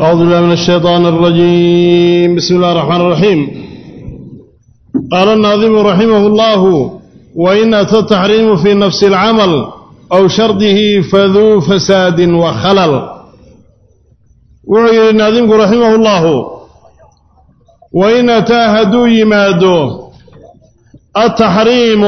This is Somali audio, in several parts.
أعوذ بالله من الشيطان الرجيم بسم الله الرحمن الرحيم قال الناظم رحمه الله وإن أتى التحريم في نفس العمل أو شرطه فذو فساد وخلل وعي الناظم رحمه الله وإن أتى هدو يمادو التحريم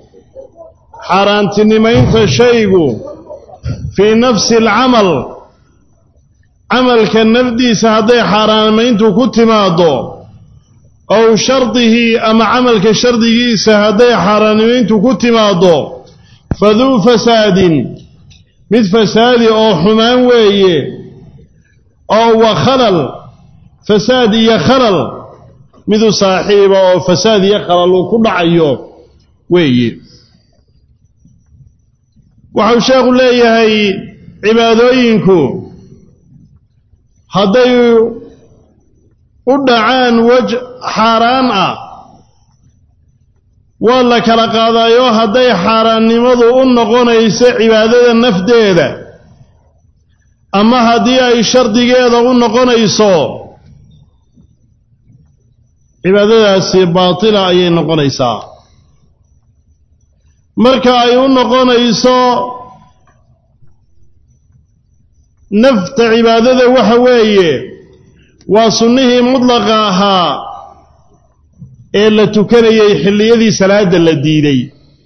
حرانتنمين فشيء في نفس العمل camalka nafdiisa hadday xaaraamayntu ku timaaddo ow shardihi ama camalka shardigiisa hadday xaaraanimayntu ku timaaddo faduu fasaadin mid fasaadi oo xumaan weeye oo wa khalal fasaad iyo khalal midu saaxiiba oo fasaad iyo khalal uu ku dhacayo weeye waxau sheekhu leeyahay cibaadooyinku hadday u dhacaan wej xaaraan ah waa la kala qaadaayoo hadday xaaraannimadu u noqonayso cibaadada nafdeeda ama haddii ay shardigeeda u noqonayso cibaadadaasi baatila ayay noqonaysaa marka ay u noqonayso nafta cibaadada waxa weeye waa sunnihii mudlaqa ahaa ee la tukanayay xilliyadii salaadda la diiday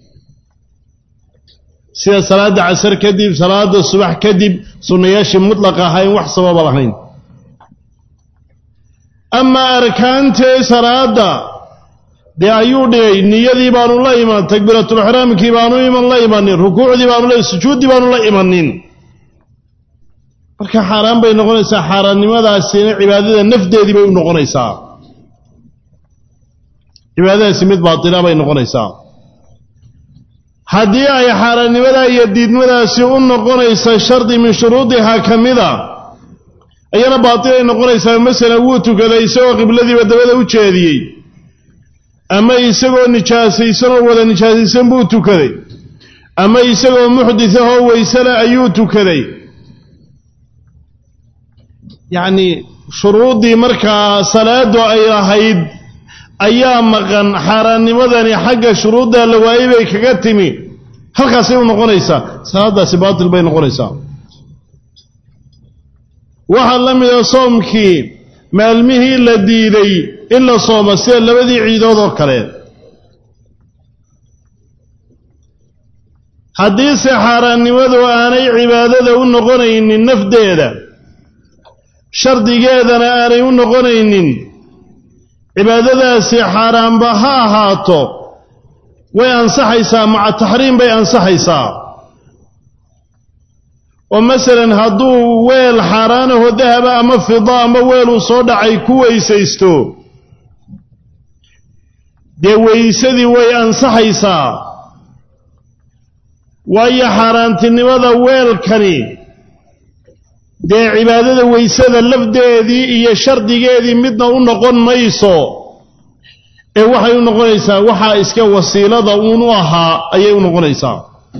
sida salaadda casar kadib salaadda subax kadib sunnayaashii mudlaqa ahaa in wax sababa lahayn amaa arkaantee salaadda dee ayuu dhigay niyadii baanu la iman takbiiratulixraamkii baanu iman la imanin rukuucdii baanu la sujuuddii baanu la imanin marka xaaraan bay noqonaysaa xaaraannimadaasina cibaadada nafdeedii bay u noqonaysaa cibaadadaasi mid baatila bay noqonaysaa haddii ay xaaraannimadaa iyo diidmadaasi u noqonaysa shardi min shuruudihaa ka mida ayana baatilay noqonaysaa masalan wuu tukaday isagoo qibladiiba dabada u jeediyey ama isagoo nijaasaysanoo wada nijaasaysan buu tukaday ama isagoo muxdisahoo waysale ayuu tukaday yacni shuruuddii markaa salaadu ay lahayd ayaa maqan xaaraannimadani xagga shuruudda la waayey bay kaga timi halkaasay u noqonaysaa salaaddaasi baatil bay noqonaysaa waxaa la mida soomkii maalmihii la diiday in la sooma sida labadii ciidood oo kale haddiise xaaraannimadu aanay cibaadada u noqonaynin nafdeeda shardigeedana aanay u noqonaynin cibaadadaasi xaaraanba ha ahaato way ansaxaysaa maca taxriim bay ansaxaysaa oo masalan hadduu weel xaaraanaho dahaba ama fida ama weeluu soo dhacay ku weysaysto dee weysadii way ansaxaysaa waayo xaaraantinimada weelkani dee cibaadada weysada lafdeedii iyo shardigeedii midna u noqon mayso ee waxay u noqonaysaa waxaa iska wasiilada uun u ahaa ayay u noqonaysaa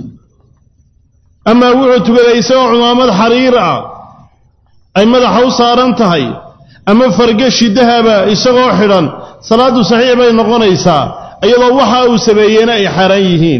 amaa wuxuu tukaday isagoo cumaamad xariir ah ay madaxa u saaran tahay ama fargashi dahaba isagoo xidhan salaaddu saxiix bay noqonaysaa iyadoo waxa uu sameeyeyna ay xaaraan yihiin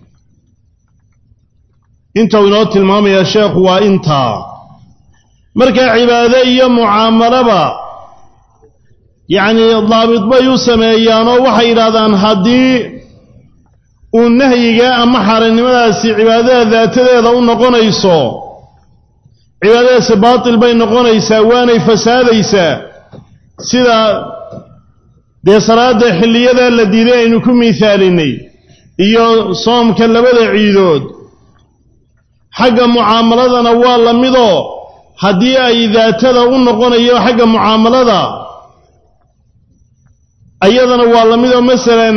intuu inoo tilmaamayaa sheekhu waa intaa markaa cibaado iyo mucaamalaba yacnii daabit bay u sameeyaanoo waxay yidhahdaan haddii uu nahyiga ama xaaraannimadaasi cibaadada daatadeeda u noqonayso cibaadadaasi baatil bay noqonaysaa waanay fasaadaysaa sida dee salaadda xilliyadaa la diiday aynu ku miisaalinay iyo soomka labada ciidood xagga mucaamaladana waa la midoo haddii ay daatada u noqonayo xagga mucaamalada ayadana waa la midoo masalan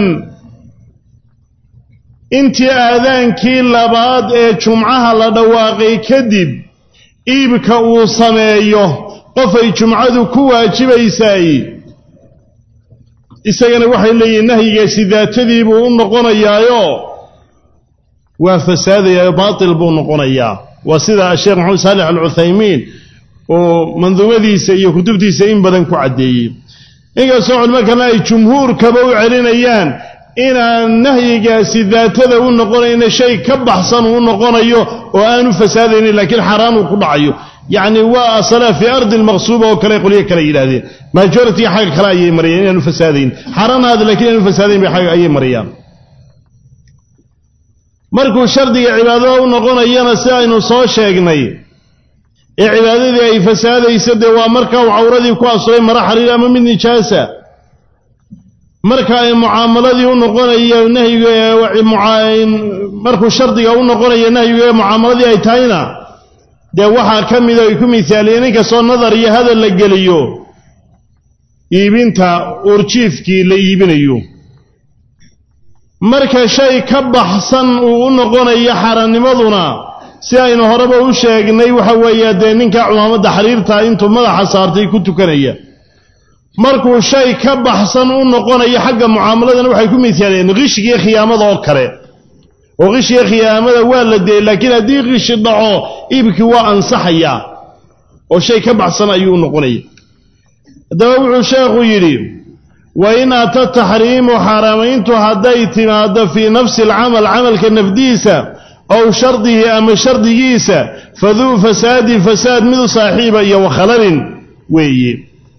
intii aadaankii labaad ee jumcaha la dhawaaqay kadib iibka uu sameeyo qofay jumcadu ku waajibaysaay isagana waxay leeyihin nahyigaasi daatadii buu u noqonayaayo waa fasaadayaa baatil buu noqonayaa waa sida sheekh maxamed saalix alcuthaymiin oo manduumadiisa iyo kutubtiisa in badan ku caddeeyey inkastoo culimo kalena ay jumhuurkaba u celinayaan inaan nahyigaasi daatada u noqonayna shay ka baxsan uu noqonayo oo aanu fasaadaynin laakiin xaaraan uu ku dhacayo yacni waa asala fii ardi lmaqsuuba oo kale qolyo kale yidhahdeen majoritiga xagga kale ayay mariyeen inaanu fasaadayn xaaraanaada lakiin inaanu fasaadayn bay agga ayay mariyaan markuu shardiga cibaadada u noqonayana si aynu soo sheegnay ee cibaadadii ay fasaadaysa dee waa marka uu cawradii ku asuray mara xariir ama mid nijaasa marka ay mucaamaladii u noqonayo nahyiga markuu shardiga u noqonayo nahyiga ee mucaamaladii ay tahayna dee waxaa ka mida ay ku misaaliyeen inkastoo nadar iyo hadal la geliyo iibinta urjiifkii la iibinayo marka shay ka baxsan uu u noqonayo xaaraannimaduna si aynu horeba u sheegnay waxa weeye dee ninka cumaamadda xariirta intuu madaxa saartay ku tukanaya markuu shay ka baxsan u noqonayo xagga mucaamaladana waxay ku misaaleen qishigiiyo khiyaamada oo kale oo qishiga khiyaamada waa la deeyey laakiin haddii qishi dhaco iibkii waa ansaxayaa oo shay ka baxsan ayuu u noqonaya haddaba wuxuu sheekhu yidhi wa in ata taxriimu xaaraamayntu hadday timaaddo fii nafsi alcamal camalka nafdiisa ow shardihi ama shardigiisa faduu fasaadin fasaad midu saaxiiba iyo wakhalalin weeye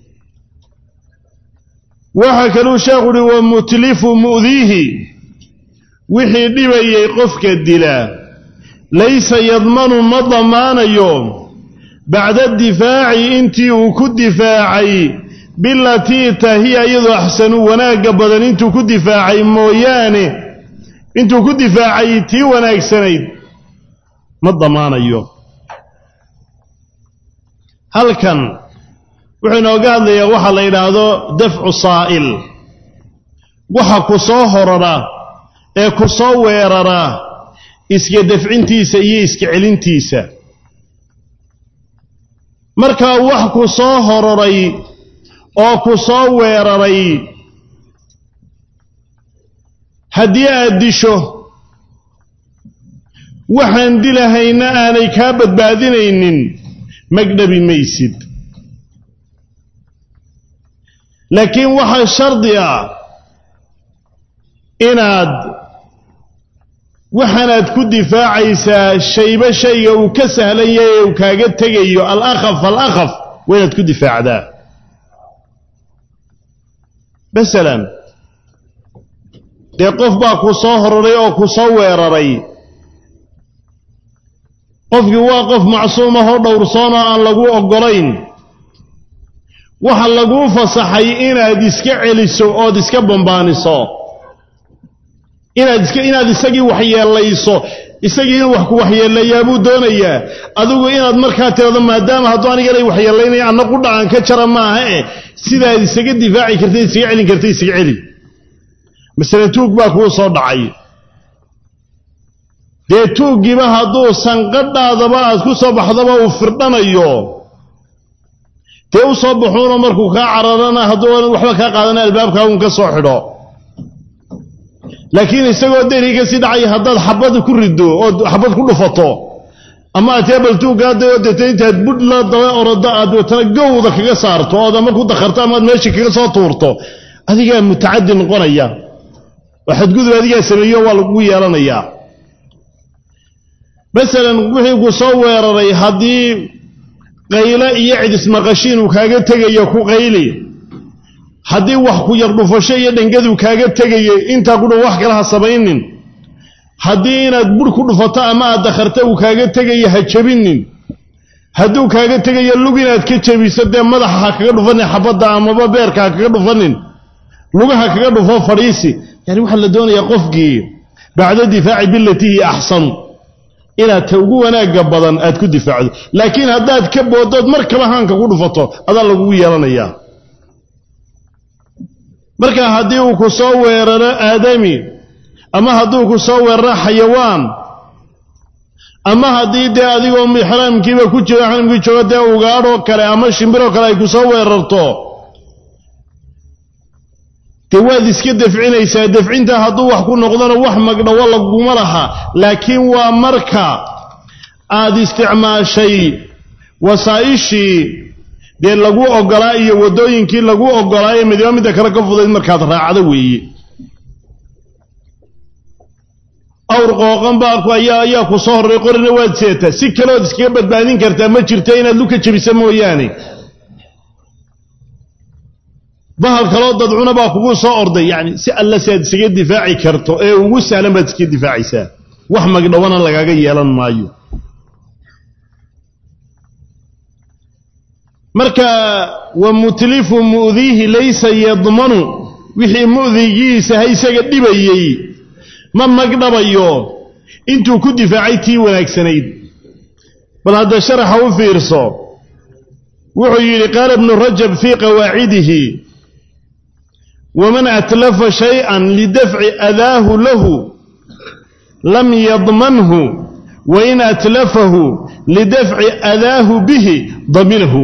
waxaa kaluu sheekhu uhi wa mutlifu mu'diihi wixii dhibayay qofka dila laysa yadmanu ma damaanayo bacda difaaci intii uu ku difaacay bilatii tahiya iyadoo axsanu wanaagga badan intuu ku difaacay mooyaane intuu ku difaacay tii wanaagsanayd ma damaanayo halkan wuxuu inooga hadlayaa waxa la yidhaahdo dafcu saa'il waxa ku soo horara ee ku soo weerara iska dafcintiisa iyo iska celintiisa markaa wax ku soo hororay oo ku soo weeraray haddii aad disho waxaan dilahayna aanay kaa badbaadinaynin magdhabi maysid laakiin waxaa shardi ah inaad waxaanaad ku difaacaysaa shayba shayga uu ka sahlan yahay ee uu kaaga tegayo alakhaf alakhaf waa inaad ku difaacdaa masalan dee qof baa ku soo hororay oo ku soo weeraray qofkii waa qof macsuumahoo dhowrsoonoo aan lagu oggolayn waxa laguu fasaxay inaad iska celiso ood iska bambaaniso inaad iska inaad isagii waxyeellayso isagii inuu wax ku waxyeelayaa buu doonayaa adigu inaad markaa tirado maadaama hadduu aniganay waxyeelaynaya anna qudhacan ka jara maaha eh sidaad isaga difaaci kartay isaga celin kartay isaga celi masale tuug baa kuu soo dhacay dee tuuggiiba hadduu sanqadhaadaba aad ku soo baxdaba uu firdhanayo dee u soo baxuuno markuu kaa cararana hadduu waxba kaa qaadana albaabkaa uun ka soo xidho laakiin isagoo deri ka sii dhacaya haddaad xabad ku riddo ood xabad ku dhufato ama aad teebal tuuggaadaoo deeta intaad budh la daba oroda aad watana gowda kaga saarto ood ama ku dakharto amaad meesha kaga soo tuurto adigaa mutacadi noqonaya oo xadgudub adigaa sameeyo waa lagu yeelanayaa masalan wixii ku soo weeraray haddii qayle iyo cidismaqashiin uu kaaga tegayo ku qayli haddii wax ku yar dhufasho iyo dhangadu kaaga tegayo intaa ku dhan wax kale ha samaynin haddii inaad budh ku dhufato ama aad dakharta uu kaaga tegayo ha jebinin hadduu kaaga tegayo lug inaad ka jebiso dee madaxa ha kaga dhufanin xabadda amaba beerka ha kaga dhufanin lugaha kaga dhufo fadhiisi yani waxaa la doonayaa qofkii bacda difaaci bilatihi axsanu inaad ta ugu wanaagga badan aad ku difaacdo laakiin haddaad ka boodood markaba haanka ku dhufato adaa lagugu yeelanayaa marka haddii uu ku soo weeraro aadami ama hadduu ku soo weeraro xayawaan ama haddii dee adigoo ixraamkiiba ku jiro xaramkii joogo dee ugaadhoo kale ama shimbiroo kale ay ku soo weerarto dee waad iska dafcinaysaa dafcinta hadduu wax ku noqdona wax magdhawo laguma laha laakiin waa marka aad isticmaashay wasaa'ishii dee lagu oggolaa iyo waddooyinkii lagu oggolaa ee midiba midda kale ka fudayd markaad raacdo weeye awr qooqan baa ayaa ayaa ku soo horray qorina waad seetaa si kaleood iskaga badbaadin kartaa ma jirta inaad luka jebisa mooyaane bahal kaloo dadcuna baa kugu soo orday yacni si alla si aad isaga difaaci karto ee ugu sahlan baad iska difaacaysaa wax magdhawana lagaaga yeelan maayo marka wa mutlifu mu'diihi laysa yadmanu wixii mu'digiisa ha isaga dhibayey ma magdhabayo intuu ku difaacay tii wanaagsanayd bal hadda sharaxa u fiirso wuxuu yidhi qaala ibnu rajab fii qawaacidihi waman atlafa shayئan lidafci adaahu lahu lam yadmanhu wain atlafahu lidafci adaahu bihi daminahu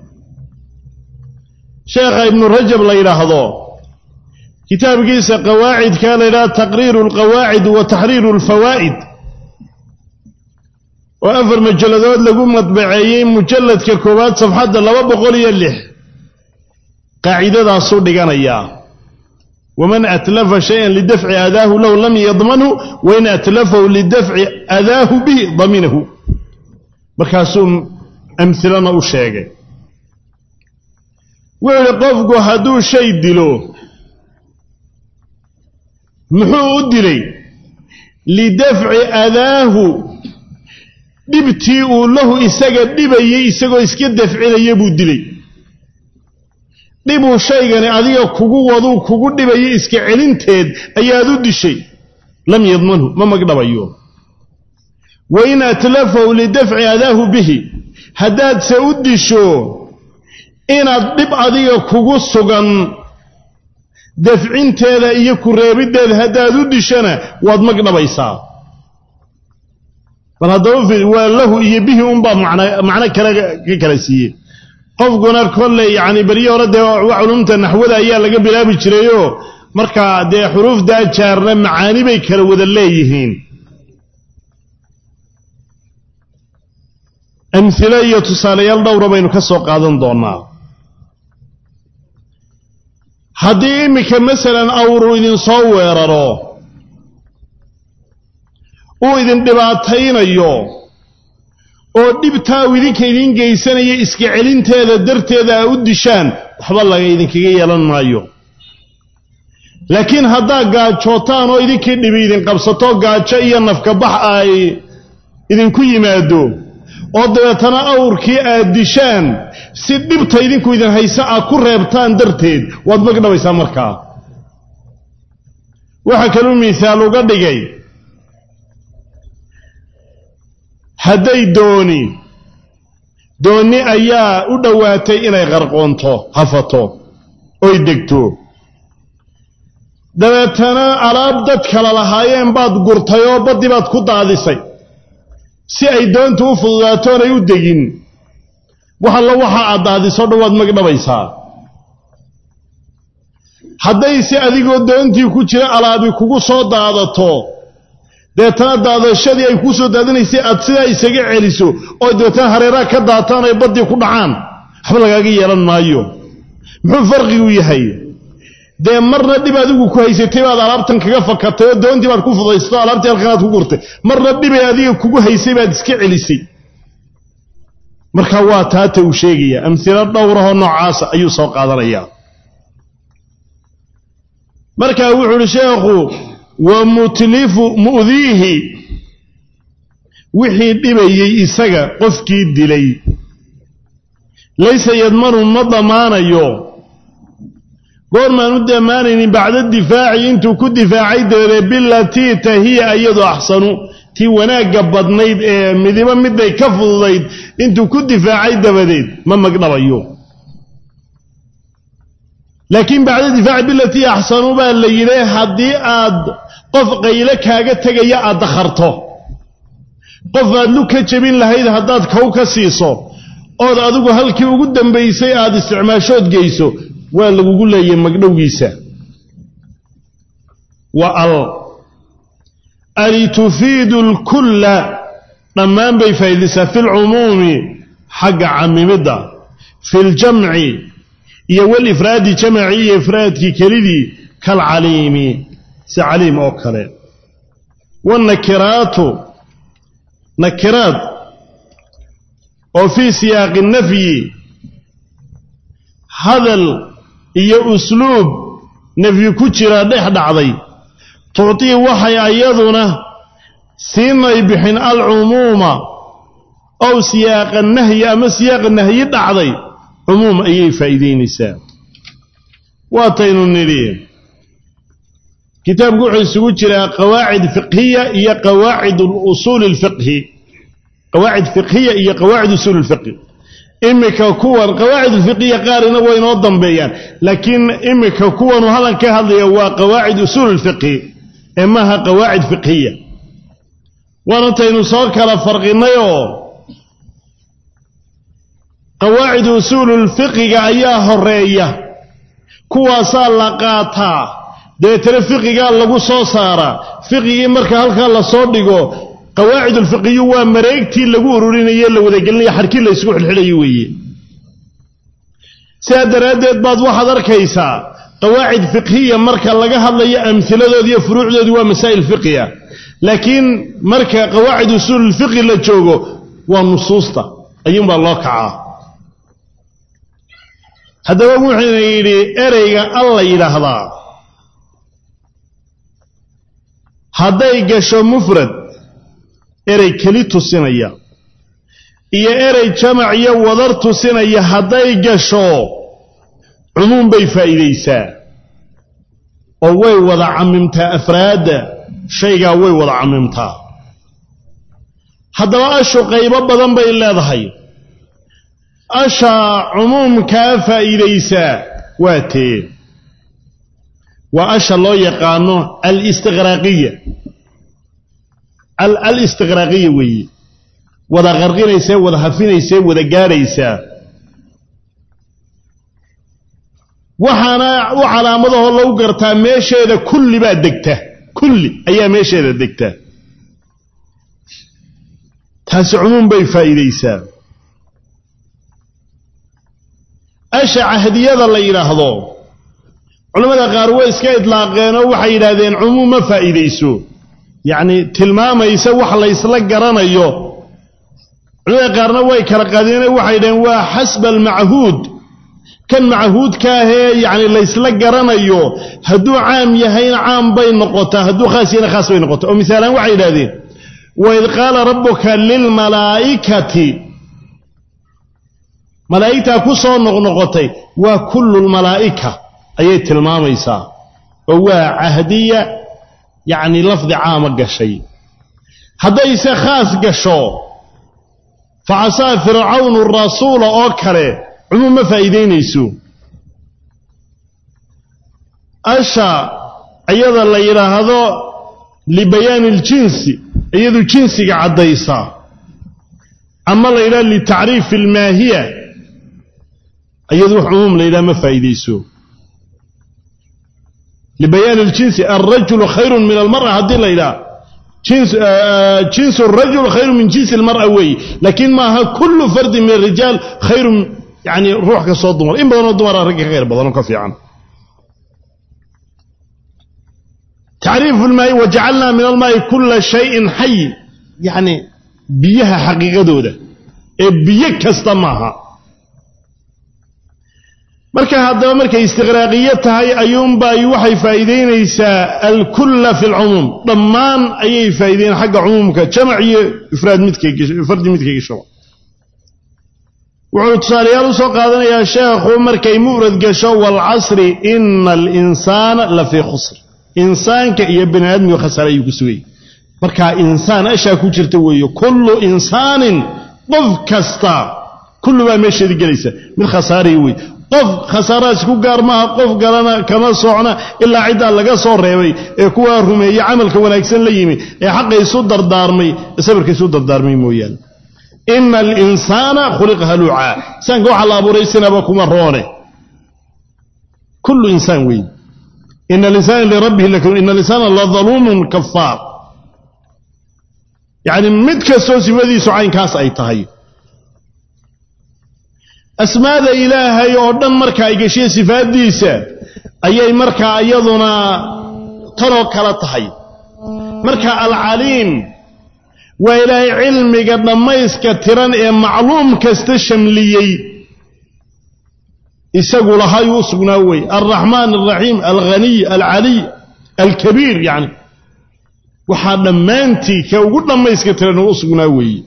sheekha ibnu rajab la yidhaahdo kitaabkiisa qawaacidka la yidhaha taqriiru alqawaacid wa taxriiru alfawaa'id oo afar majalladood lagu madbaceeyey mujalladka koowaad safxadda laba boqol iyo lix qaacidadaasuu dhiganayaa waman atlafa shayan lidafci adaahu lahu lam yadmanhu wain atlafahu lidafci adaahu bihi daminahu markaasuu amhilana u sheegay wuxuu idhi qofku hadduu shay dilo muxuu u dilay lidafci adaahu dhibtii uu lahu isaga dhibayey isagoo iska dafcinaya buu dilay dhibuu shaygani adiga kugu waduu kugu dhibayay iska celinteed ayaad u dishay lam yadmanhu ma magdhabayo wa in atlafahu lidafci adaahu bihi haddaadse u disho inaad dhib adiga kugu sugan dafcinteeda iyo ku reebiddeeda haddaad u dishana waad magdhabaysaa bal haddaba waa lahu iyo bihi unbaa macno kale ka kala siiyey qofkuna kolley yacni beryo hore dee culumta naxwada ayaa laga bilaabi jirayoo markaa dee xuruufda ajaarna macaani bay kala wada leeyihiin amhilo iyo tusaalayaal dhowra baynu ka soo qaadan doonnaa haddii iminka masalan awruu idinsoo weeraro uu idin dhibaataynayo oo dhibtaa uu idinka idiin geysanaya iska celinteeda darteeda a u dishaan waxba laga idinkaga yeelan maayo laakiin haddaa gaajootaan oo idinkii dhibi idin qabsato gaajo iyo nafkabax ay idinku yimaado oo dabeetana awrkii aad dishaan si dhibta idinku idin haysa aad ku reebtaan darteed waad magdhabaysaa markaa waxaa kaluu miisaal uga dhigay hadday dooni doonni ayaa u dhowaatay inay qarqoonto hafato oy degto dabeetana alaab dad kala lahaayeen baad gurtay oo baddii baad ku daadisay si ay doontu u fududaato onay u degin wax allo waxa aad daadiso dhan waad magdhabaysaa haddayse adigoo doontii ku jira alaabi kugu soo daadato deetana daadashadii ay kuu soo daadinaysay aad sidaa isaga celiso oo dabeetana hareeraha ka daataan ay baddii ku dhacaan waxba lagaaga yeelan maayo muxuu farqigu yahay dee marna dhib adigu ku haysatay baad alaabtan kaga fakatay oo doontii baad ku fudaysato alaabtii halkanaad ku gurtay marna dhibay adiga kugu haysay baad iska celisay marka waa taata uu sheegaya amhilo dhowrahoo noocaasa ayuu soo qaadanayaa markaa wuxuu uhi sheekhu wa mutlifu mu'diihi wixii dhibayey isaga qofkii dilay laysa yadmanu ma damaanayo goormaan u damaanaynin bacda difaaci intuu ku difaacay dabadeed bilatii tahiya iyadu axsanu tii wanaagga badnayd ee midibo miday ka fududayd intuu ku difaacay dabadeed ma magdhabayo laakiin bacda difaaci bilatii axsanu baa la yidhi haddii aad qof qayle kaaga tegaya aad dakharto qof aad lu ka jebin lahayd haddaad kow ka siiso ood adigu halkii ugu dambaysay aad isticmaashood geyso waa lagugu leeyahay magdhowgiisa wa al ali tufiidu alkulla dhammaan bay faa'iidaysaa fi lcumuumi xagga camimidda fi ljamci iyo walifraadi jamaci iyo ifraadkii kelidii kalcaliimi si caliim oo kale wanakiraatu nakiraad oo fii siyaaqi nafyi hadal iyo usluub nafyi ku jira dhex dhacday tucطii waxay ayaduna siinay bixin alcumuuma ow siyaaqa nahyi ama siyaaqa nahyi dhacday cumuum ayay faa'iidaynaysaa waataynu nidhi kitaabku wuxuu isugu jiraa qawaacid fiqhiya iyo qawaacid usuuli اlfiqhi qawaacid fiqhiya iyo qawaacid usuuli اlfiqhi imika kuwan qawaacid ulfiqiya qaarina way inoo dambeeyaan laakiin imika kuwanu hadan ka hadlaya waa qawaacid usuul اlfiqhi ee maaha qawaacid fiqhiya waanantaynu soo kala farqinayoo qawaacid usuulu lfiqiga ayaa horeeya kuwaasaa la qaataa dabeetana fiqigaa lagu soo saaraa fiqigii marka halkaa lasoo dhigo qawaacid ulfiqiyu waa mareegtii lagu ururinaye la wadagelinaya xarkii la isugu xilxidhayo weeye sidaa daraaddeed baad waxaad arkaysaa qawaacid fiqhiya marka laga hadlayo amhiladoodi iyo furuucdoodii waa masaa'il fiqiya laakiin marka qawaacid usuululfiqhi la joogo waa nusuusta ayuunbaa loo kacaa haddaba wuxuuna yidhi ereyga alla yidhaahdaa hadday gasho mufrad erey keli tusinaya iyo erey jamac iyo wadar tusinaya hadday gasho cumuum bay faa'iidaysaa oo way wada camimtaa afraadda shaygaa way wada camimtaa haddaba ashu qaybo badan bay leedahay ashaa cumuumkaa faa'iidaysaa waa tee waa asha loo yaqaano alistiqraaqiya alistiqraaqiya weeye wada qarqinaysee wada hafinaysee wada gaadhaysaa waxaana u calaamadahoo lagu gartaa meesheeda kulli baa degta kulli ayaa meesheeda degta taasi cumuum bay faa'iidaysaa asha cahdiyada la yidhaahdo culamada qaar way iska idlaaqeenoo waxay yidhaahdeen cumuum ma faa'iidayso yacni tilmaamaysa wax laysla garanayo culamada qaarna way kala qaadeen waxay yidhaheen waa xasba almachuud kan machuudka ahee yacni laysla garanayo hadduu caam yahayna caam bay noqotaa hadduu khaas yahayna khaas bay noqotaa oo misaalaan waxay yidhahdeen waid qaala rabbuka lilmalaa'ikati malaa'igtaa ku soo noqnoqotay waa kullu lmalaa'ika ayay tilmaamaysaa oo waa cahdiya yacni lafdi caama gashay haddayse khaas gasho facasaa fircawnu rasuula oo kale cumuum ma faa'iidaynayso asha iyada la yidhaahdo libayaani iljinsi iyadu jinsiga caddaysaa ama la yidhahdo litacriifi almaahiya iyadu wax cumuum la yidhaha ma faa'iidayso libayaani iljinsi alrajulu khayrun min almar'a haddii la yidhaha jinsu rajul khayru min jinsi almar'a weeye laakiin maaha kullu fardin min arijaal khayrun yani ruux kastoo dumar in badanoo dumara ragga ka khayr badanoo ka fiican tacriifu lmaayi wajacalnaa min almaa'i kula shayin xay yacni biyaha xaqiiqadooda ee biyo kasta maaha marka haddaba markay istiqraaqiyo tahay ayuunbay waxay faa'iidaynaysaa alkulla fi lcumuum dhammaan ayay faa'iideyn xagga cumuumka jamac iyo ifraad midkfardi midkay gashaba wuxuu tusaalayaal u soo qaadanayaa sheekhu markay mufrad gasho waalcasri ina alinsaana la fii khusr insaanka iyo bani aadmiga khasaare ayuu ku sugayay markaa insaan ashaa ku jirta weeye kullu insaanin qof kasta kullu baa meesheedii gelaysa mid khasaaraya wey qof khasaarahaas ku gaar maaha qof galana kama socna ilaa ciddaa laga soo reebay ee kuwaa rumeeye camalka wanaagsan la yimi ee xaqa isu dardaarmay ee sabirka isu dardaarmay mooyaane ina alinsaana khuliqa haluucaa insaanka waxaa la abuuray sinaba kuma roone kullu insaan weyn ina alinsana lirabbihi lakun ina alinsana ladaluumun kafaar yacni mid kastoo sifadiisu caynkaas ay tahay asmaada ilaahay oo dhan marka ay gashay sifaaddiisa ayay markaa iyaduna tanoo kala tahay marka alcaliim waa ilaahay cilmiga dhammayska tiran ee macluum kasta shamliyey isagu lahaayuu u sugnaa wey alraxmaan alraxiim alghaniy alcaliy alkabiir yacni waxaa dhammaantii ka ugu dhammayska tiran uu u sugnaa weeye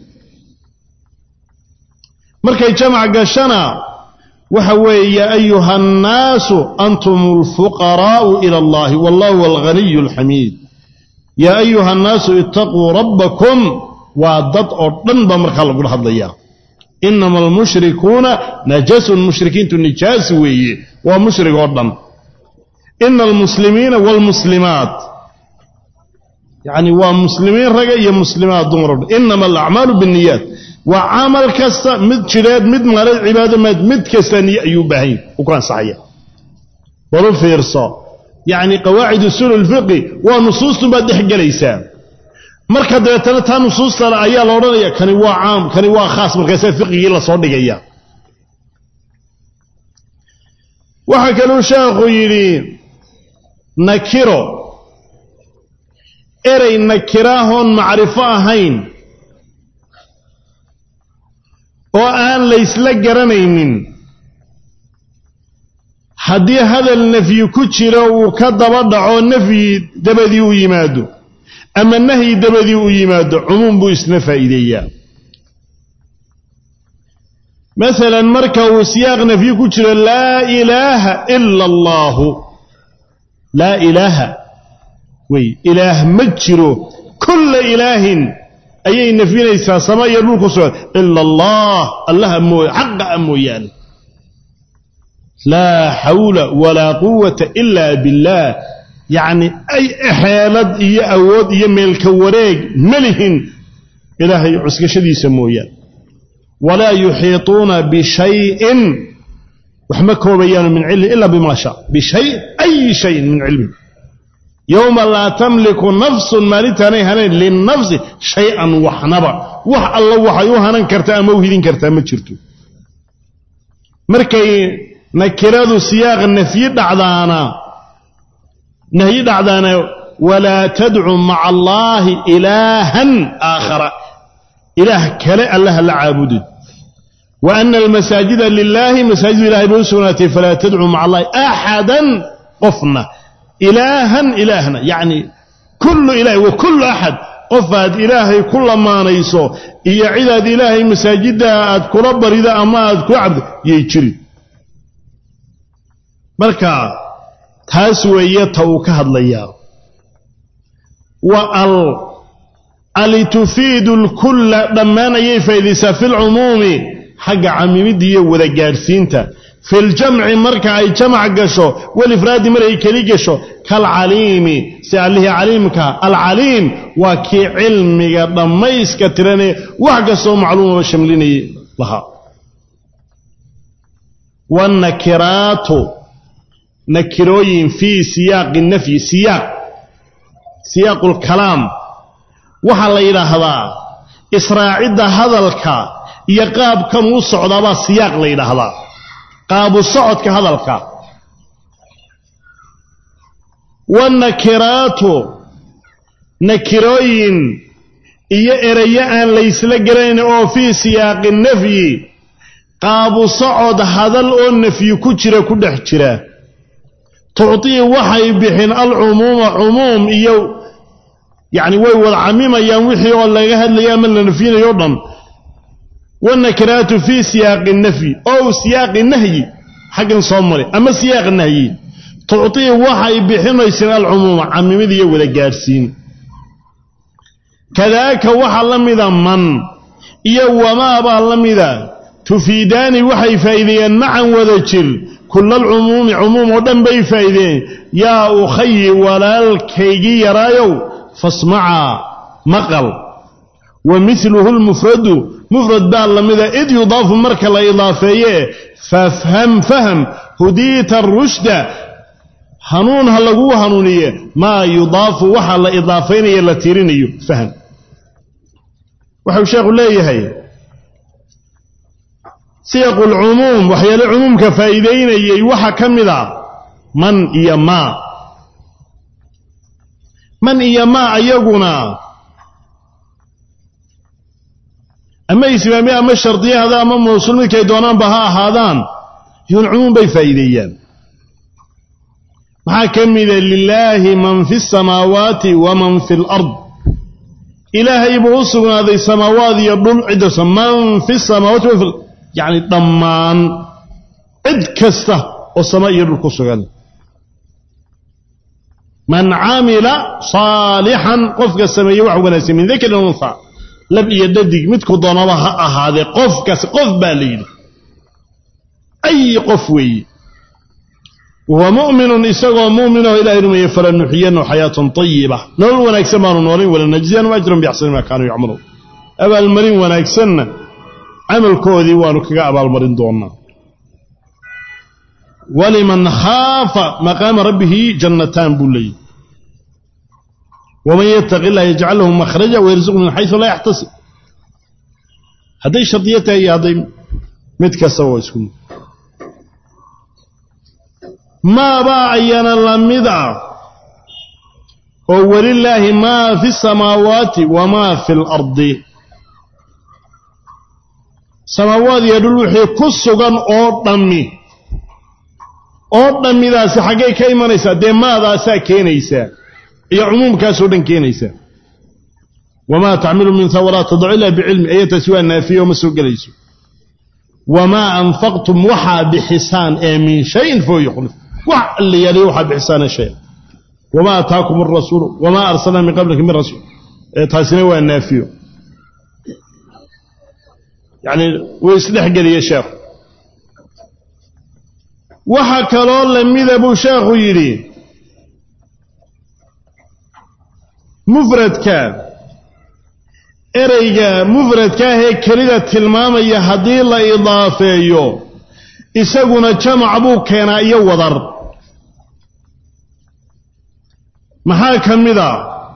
markay jamac gashana waxa weeye ya ayuha annaasu antum alfuqaraa'u ila allahi wallahu alghaniyu alxamiid yaa ayuha annaasu itaquu rabbakum waa dad oo dhan baa markaa lagula hadlayaa inama almushrikuuna najasun mushrikiintu nijaas weeye waa mushrig oo dhan ina almuslimiina waalmuslimaat yacni waa muslimiin raga iyo muslimaat dumar o dhan inama alacmaalu binniyaat waa camal kasta mid jidheed mid maalad cibaado maad mid kasta niyo ayuu baahanya u ku ansaxaya walu fiirso yacni qawaacid usuul ulfiqi waa nusuustun baad dhex gelaysaa marka dabeetana taa nusuustale ayaa la odhanaya kani waa caam kani waa khaas markaasaa fiqigii lasoo dhigaya waxaa kaluu sheekhu yidhi nakiro erey nakiraahoon macrifo ahayn oo aan laysla garanaynin haddii hadal nafyi ku jiro uu ka daba dhaco nafyi dabadii u yimaado ama nahyi dabadii u yimaado cumuum buu isna faa'iideeyaa masalan marka uu siyaaq nafyi ku jiro laa ilaaha ila allaahu laa ilaaha wey ilaah ma jiro kulla ilaahin ayay nafyinaysaa sama iyo dhulku sugan ila allah allaha mooy xaqa a mooyaane laa xawla walaa quwata ila billaah yacni ay xeelad iyo awood iyo meelka wareeg ma lihin ilaahay cuskashadiisa mooyaan walaa yuxiituuna bishayin wax ma koobayaanu min cilmi ila bima shaa bishay ayi shayin min cilmi yowma laa tamliku nafsun maalintaanay hanayn linafsi shay-an waxnaba wax alla waxay u hanan kartaa ama u hidin kartaa ma jirto markay nakiradu siyaaq nafyi dhacdaana nahyi dhacdaana walaa tadcu maca allaahi ilaahan aakhara ilaah kale allaha la caabudid wa ana almasaajida lilaahi masaajidu ilahay bay u sugnaatay falaa tadcuu maca allahi axadan qofna ilaahan ilaahna yacni kullu ilaah wa kullu axad qofaad ilaahay ku lamaanayso iyo cidaad ilaahay masaajidda aad kula barido ama aad kula cabdo yay jiri marka taas weeye ta uu ka hadlayaa wa al ali tufiidu lkulla dhammaan ayay faa'iidaysaa fi lcumuumi xagga camimidda iyo wada gaadhsiinta fi ljamci marka ay jamac gasho walifraadi markay keli gasho kaalcaliimi si allihii caliimka alcaliim waa kii cilmiga dhammayska tiranee wax kastoo macluumaba shamlinayay lahaa wannakiraatu nakirooyin fii siyaaqi nafyi siyaaq siyaaqu lkalaam waxaa la yidhaahdaa israacidda hadalka iyo qaabkan u socdaabaa siyaaq la yidhaahdaa qaabu socodka hadalka wannakiraatu nakirooyin iyo erayo aan laysla garanayn oo fii siyaaqi nafyi qaabu socod hadal oo nafyi ku jira ku dhex jira tucطii waxay bixin alcumuuma cumuum iyo yacni way wada camimayaan wixii oo laga hadlaya ama la nafyinayo o dhan wannakiraatu fii siyaaqi nafyi ow siyaaqi nahyi xaggan soo mare ama siyaaq nahyi tucطii waxay bixinayseen alcumuuma camimid iyo wada gaadhsiin kadaaka waxaa la mida man iyo wamaabaa la mida tufiidaani waxay faa'iideeyeen macan wada jir kula alcumuumi cumuum oo dhan bay faa'iideen yaa ukhayi walaalkaygii yaraayow fasmacaa maqal wa miluhu lmufradu mufrad baa la mida id yudaafu marka la idaafeeye fafham faham hudiita rushda hanuun ha laguu hanuuniye maa yudaafu waxa la idaafaynaya la tirinayo fahm waxau sheekhu leeyahay siyaqu lcumuum waxyaale cumuumka faa'iidaynayay waxaa ka mid a man iyo maa man iyo maa ayaguna ama ismaami ama shardiyahada ama mawsuul midkay doonaanba ha ahaadaan yuun cumuum bay faa'iideeyaan maxaa ka mida lilaahi man fi samaawaati wa man fi lard ilaahay buu u sugnaaday samaawaad iyo dhul ciddasa man fi samaawaati wa yacni dhammaan cid kasta oo sama iyo dhul ku sugan man camila saalixan qofka sameeye wax wanaagsan min dakarin unha lab iyo dhadig midku doonaba ha ahaadee qofkaas qof baa la yidhi ay qof weeye wahuwa mu'minun isagoo mu'minaho ilahay rumeeye falanuxiyanahu xayaatan tayiba nolol wanaagsan baanu noolayn walanajziyanum ajran biaxsani maa kaanuu yacmaluun abaalmarin wanaagsanna camalkoodii waanu kaga abaalmarin doonaa waliman khaafa maqaama rabbihi jannataan buu leeyahy waman yattaqi illah yajcal lahu makhraja wayarzuqhu min xaysu laa yaxtasib hadday shardiyo tahay iyo hadday mid kastaba waa isku mid maabaa ayana la mid ah oo welilaahi maa fi samaawaati wamaa fi lardi samaawaad iyo dhul wixii ku sugan oo dhammi oo dhammidaasi xaggay ka imanaysaa dee maadaasaa keenaysaa iyo cumuumkaasoo dhan keenaysaa wamaa tacmilu min hawaraat tadacu ilaa bicilmi ayataasi waa naafiyo ma soo gelayso wamaa anfaqtum waxaa bixisaan ee min shayin foo yukhlif wax alla yaaliyo waxaa bixisaana shay wamaa ataakum arasuulu wamaa arsalnaa min qablika min rasuul taasina waa naafiyo yacni wuu isdhexgeliye sheekhu waxa kaloo lamida buu sheekhu yidhi mufradka ereyga mufradkaahee kelida tilmaamaya haddii la idaafeeyo isaguna jamac buu keenaa iyo wadar maxaa ka mid a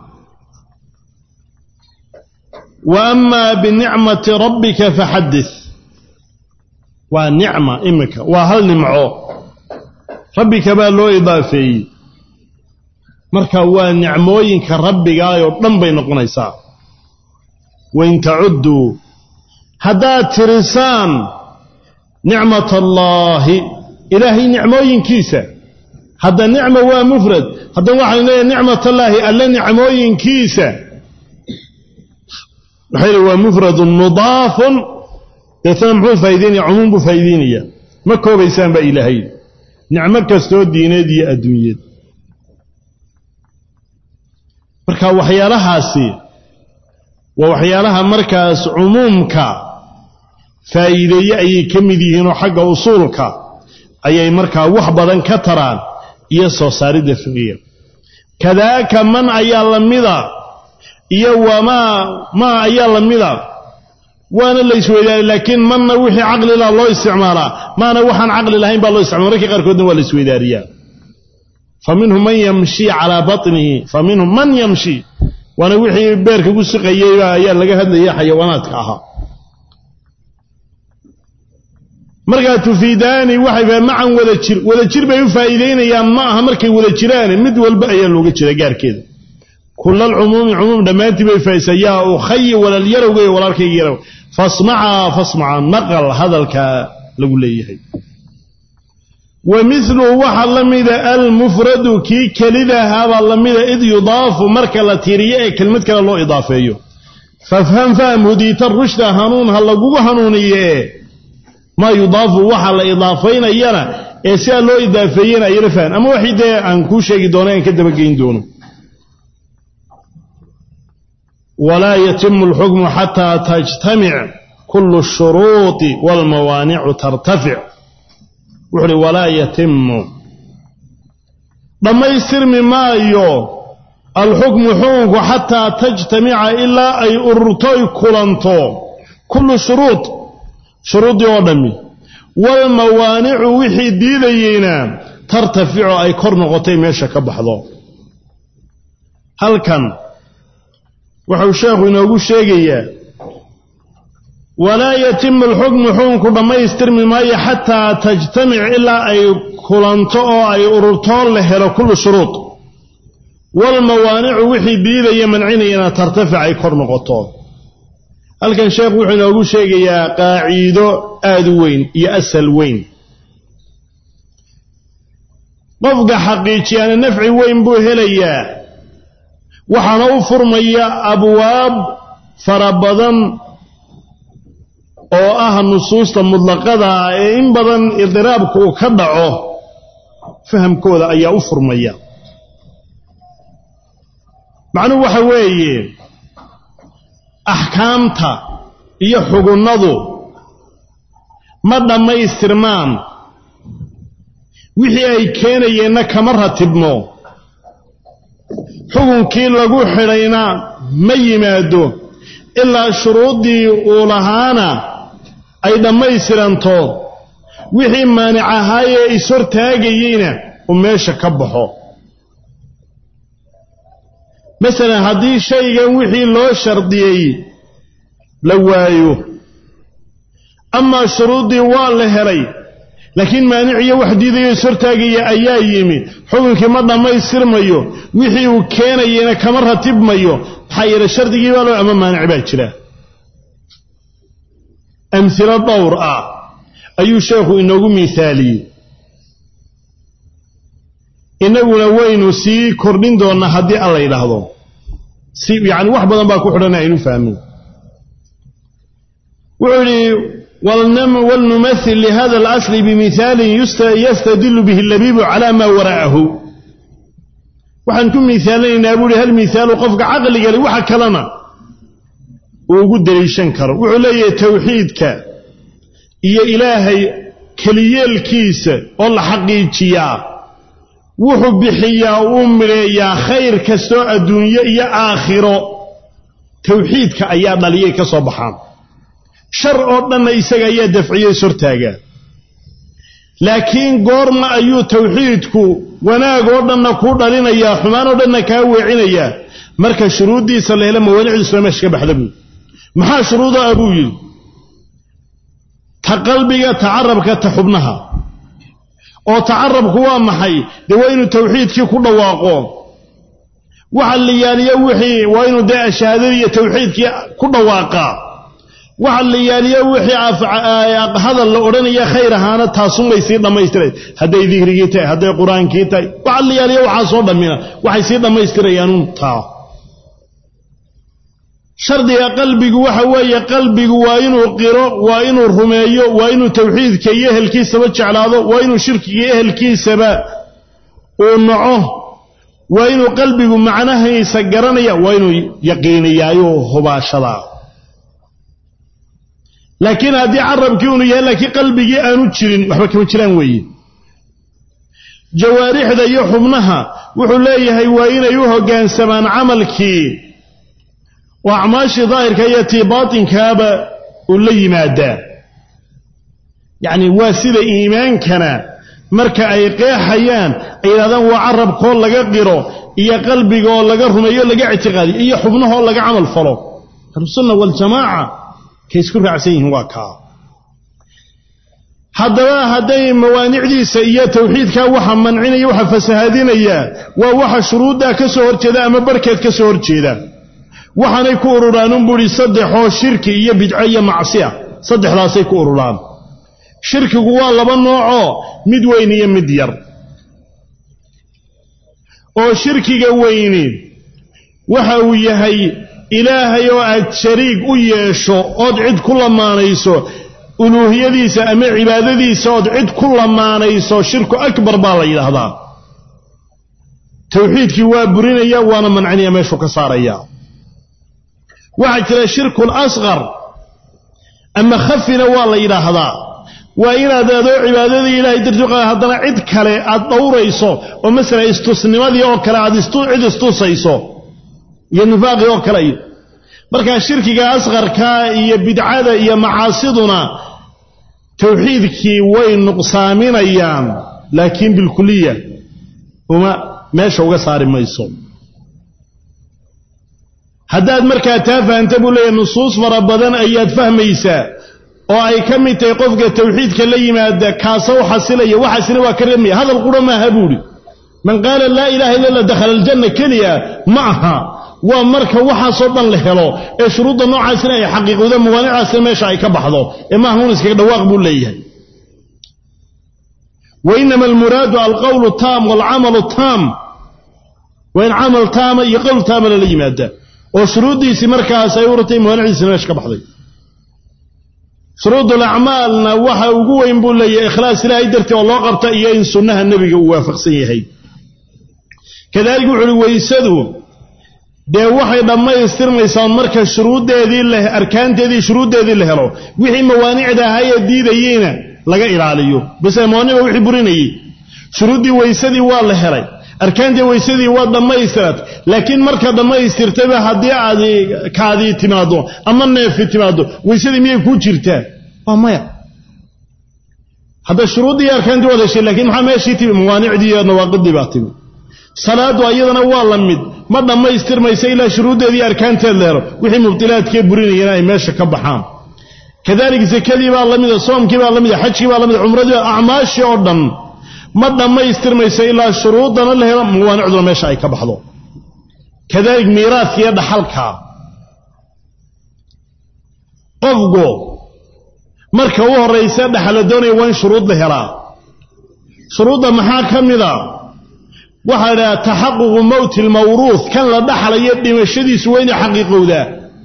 wa amaa binicmati rabbika faxaddis waa nicma iminka waa hal nimco rabbika baa loo idaafeeyey marka waa nicmooyinka rabbigaayoo dhan bay noqonaysaa wain tacudduu haddaad tirisaan nicmat allaahi ilaahay nicmooyinkiisa hadda nicma waa mufrad haddana waxaynu leeyahay nicmat allaahi alle nicmooyinkiisa waxay leey waa mufradun mudaafun deetana muxuu faa'idaynaya cumuum buu faa'idaynaya ma koobaysaan baa ilaahay nicmo kastoo diineed iyo adduunyeed marka waxyaalahaasi waa waxyaalaha markaas cumuumka faa'iideeye ayay ka mid yihiinoo xagga usuulka ayay markaa wax badan ka taraan iyo soo saaridda fiqiga kadaaka man ayaa la mida iyo wamaa maa ayaa la mida waana la isweydaanay laakiin manna wixii caqlila loo isticmaalaa maana waxaan caqli lahayn baa loo isticmala markii qaarkoodna waa la isweydaariyaa fa minhum man yamshi calaa batnihi fa minhum man yamshi waana wixii beerka ku siqayey ayaa laga hadlayay xayawaanaadka ahaa markaa tufiidaani waxay macan wada jir wada jir bay u faa'iidaynayaan ma aha markay wada jiraane mid walba ayaa looga jira gaarkeeda kulal cumuumi cumuum dhammaantii bay faa'idaysaa yaa ukhayi walal yarowga iyo walaalkayga yarow fasmacaa fasmaca maqal hadalka lagu leeyahay wa miluhu waxaa la mida almufradu kii kelidahaabaa la mida id yudaafu marka la tiiriyo ee kelmad kale loo idaafeeyo fafham faham hudiita rushda hanuun ha lagugu hanuuniye maa yudaafu waxa la idaafaynayana ee sidaa loo idaafeeyena ayala fahan ama waxii dee aan kuu sheegi doono aan ka dabageyn doono walaa yatimu alxukmu xataa tajtamic kullu ashuruuطi waalmawaanicu tartafic wuxu uhi walaa yatimu dhammaystirmi maayo alxukmu xukunku xataa tajtamica ilaa ay ururtoy kulanto kullu shuruud shuruuddii oo dhammi waalmawaanicu wixii diidayeyna tartaficu ay kor noqotay meesha ka baxdo halkan wuxuu sheekhu inoogu sheegayaa walaa yatimu alxukmu xukunku dhammaystirmi maayo xataa tajtamic ilaa ay kulanto oo ay ururtoo la helo kullu shuruud walmawaanicu wixii diidaya mancinayana tartafic ay kor noqoto halkan sheekhu wuxuu inoogu sheegayaa qaaciido aad u weyn iyo asal weyn qofka xaqiijiyaana nafci weyn buu helayaa waxaana u furmaya abwaab fara badan oo ah nusuusta mudlaqada ah ee in badan idiraabku uu ka dhaco fahamkooda ayaa u furmaya macnuhu waxa weeye axkaamta iyo xugunnadu ma dhammaystirmaan wixii ay keenayeenna kama ratibmo xukunkii lagu xidhayna ma yimaado ilaa shuruuddii uu lahaana ay dhammaystiranto wixii maanic ahaayee ishortaagayeyna uu meesha ka baxo masalan haddii shaygan wixii loo shardiyey la waayo amaa shuruuddii waa la helay laakiin maaniciyo wax diidayo ishortaagaya ayaa yimi xukunkii ma dhammaystirmayo wixii uu keenayena kama ratibmayo maxaa yeele shardigii baa loo ama maanic baa jira amhilo dhowr ah ayuu sheekhu inoogu miisaaliyey innaguna waynu sii kordhin doonnaa haddii alla yidhaahdo si yacani wax badan baa ku xidhana aynu fahmin wuxuu yidhi walnumathil lihada alasli bimihaalin yastadilu bihi labiibu cala maa wara'ahu waxaan ku miisaalinaynaa buuhi hal miihaalu qofka caqligale waxa kalena uu ugu deliishan karo wuxuu leeyahay tawxiidka iyo ilaahay keliyeelkiisa oo la xaqiijiyaa wuxuu bixiyaa uu midheeyaa khayr kastoo adduunyo iyo aakhiro tawxiidka ayaa dhaliyay ka soo baxaan shar oo dhanna isaga ayaa dafciyo ishortaagaa laakiin goorma ayuu tawxiidku wanaag oo dhanna kuu dhalinayaa xumaan oo dhanna kaa weecinayaa marka shuruuddiisa la helo mawaanicdiisuna meesha ka baxda buui maxaa shuruuda ah buu yidhi ta qalbiga ta carabka ta xubnaha oo tacarabku waa maxay dee waa inuu tawxiidkii ku dhawaaqo waxa la yaaliyo wixii waa inuu dee shahaadadii iyo tawxiidkii ku dhawaaqaa waxa la yaaliyo wixii hadal la odhanaya khayr ahaana taasunbay sii dhammaystirayn hadday dikrigii tahay hadday qur-aankii tahay waxa la yaaliyo waxaa soo dhammina waxay sii dhammaystirayaanuun taa shardiga qalbigu waxa weeye qalbigu waa inuu qiro waa inuu rumeeyo waa inuu tawxiidka iyo ehelkiisaba jeclaado waa inuu shirkiga iyo ehelkiisaba uu naco waa inuu qalbigu macnahiisa garanaya waa inuu yaqiiniyaayo hubaashadaa laakiin haddii carabkii unu yahay laakiin qalbigii aanu jirin waxba kama jiraan weeye jawaarixda iyo xubnaha wuxuu leeyahay waa inay u hoggaansamaan camalkii oo acmaashii daahirka iyo tii baatinkaaba uu la yimaadaa yacni waa sida iimaankana marka ay qeexayaan ay yidhahdaan waa carabkoo laga qiro iyo qalbigaoo laga rumeeyo laga ictiqaadiyo iyo xubnahoo laga camal falo ahlusunna waljamaaca kay isku raacsan yihiin waa kaa haddaba hadday mawaanicdiisa iyo tawxiidkaa waxa mancinaya waxa fasahaadinaya waa waxa shuruuddaa ka soo horjeeda ama barhkeed ka soo horjeeda waxaanay ku ururaanun buuhi saddexoo shirki iyo bidco iyo macsiya saddexdaasay ku ururaan shirkigu waa laba noocoo mid weyn iyo mid yar oo shirkiga weyni waxa uu yahay ilaahay oo aad shariig u yeesho ood cid ku lamaanayso uluuhiyadiisa ama cibaadadiisa ood cid ku lamaanayso shirku akbar baa la yidhaahdaa tawxiidkii waa burinaya waana mancinaya meeshuu ka saaraya waxaa jira shirkul asqar ama khafina waa la yidhaahdaa waa inaad adoo cibaadadii ilahay dartii qa haddana cid kale aad dhowrayso oo masala istusnimadii oo kale aad cid istusayso iyo nifaaqii oo kale iyo markaa shirkiga asqarka iyo bidcada iyo macaasiduna tawxiidkii way nuqsaaminayaan laakiin bilkuliya uma meesha uga saari mayso haddaad markaa taa fahanta buu leeyahy nusuus fara badan ayaad fahmaysaa oo ay ka mid tahay qofka tawxiidka la yimaada kaasa u xasilaya waxaasina waa ka reemaya hadal qura maaha buuhi man qaala laa ilaha illa allah dakhala aljanna keliya ma aha waa marka waxaasoo dhan la helo ee shuruudda noocaasina ay xaqiiqowda mawaanicaasina meesha ay ka baxdo ee maaha un iskaga dhawaaq buu leeyahay wa inama almuraadu alqowlu taam waalcamalu taam waa in camal taama iyo qowl taama lala yimaada oo shuruuddiisii markaas ay urtay mawaaniciisina meesha ka baxday shuruud alacmaalna waxa ugu weyn buu leeyahay ikhlaas ilaahay dartii oo loo qabta iyo in sunnaha nebiga uu waafaqsan yahay kadaalika wuxu uhi weysadu dee waxay dhammaystirmaysaa marka shuruuddeedii la arkaanteedii shuruuddeedii la helo wixii mawaanicda ahaayee diidayeyna laga ilaaliyo bise mawaaniba wixii burinayey shuruuddii weysadii waa la helay arkaantii weysadii waa dhammaystirat laakiin marka dhammaystirtayba haddii aad kaadii timaaddo ama neefi timaaddo weysadii miyay kuu jirtaa waa maya hadda shuruuddii iyo arkaantii waad heshay lakiin maxaa meeshii timi mawaanicdii iyo nawaaqidii baa timi salaaddu ayadana waa la mid ma dhammaystirmaysa ilaa shuruuddeedii arkaanteed la helo wixii mubtilaadkee burinayana ay meesha ka baxaan kadalika sakadii baa la mida soomkii baa la mida xajkii baa la mida cumradii acmaashii oo dhan ma dhammaystirmaysa ilaa shuruuddana la helo mawaanicduna meesha ay ka baxdo kadalik miiraadka iyo dhaxalka qofku marka u horraysa dhaxala doonaya waa in shuruud la helaa shuruudda maxaa ka mida waxaa la idhaha taxaququ mowti lmawruuh kan la dhaxlayo dhimashadiisu waa inay xaqiiqowdaa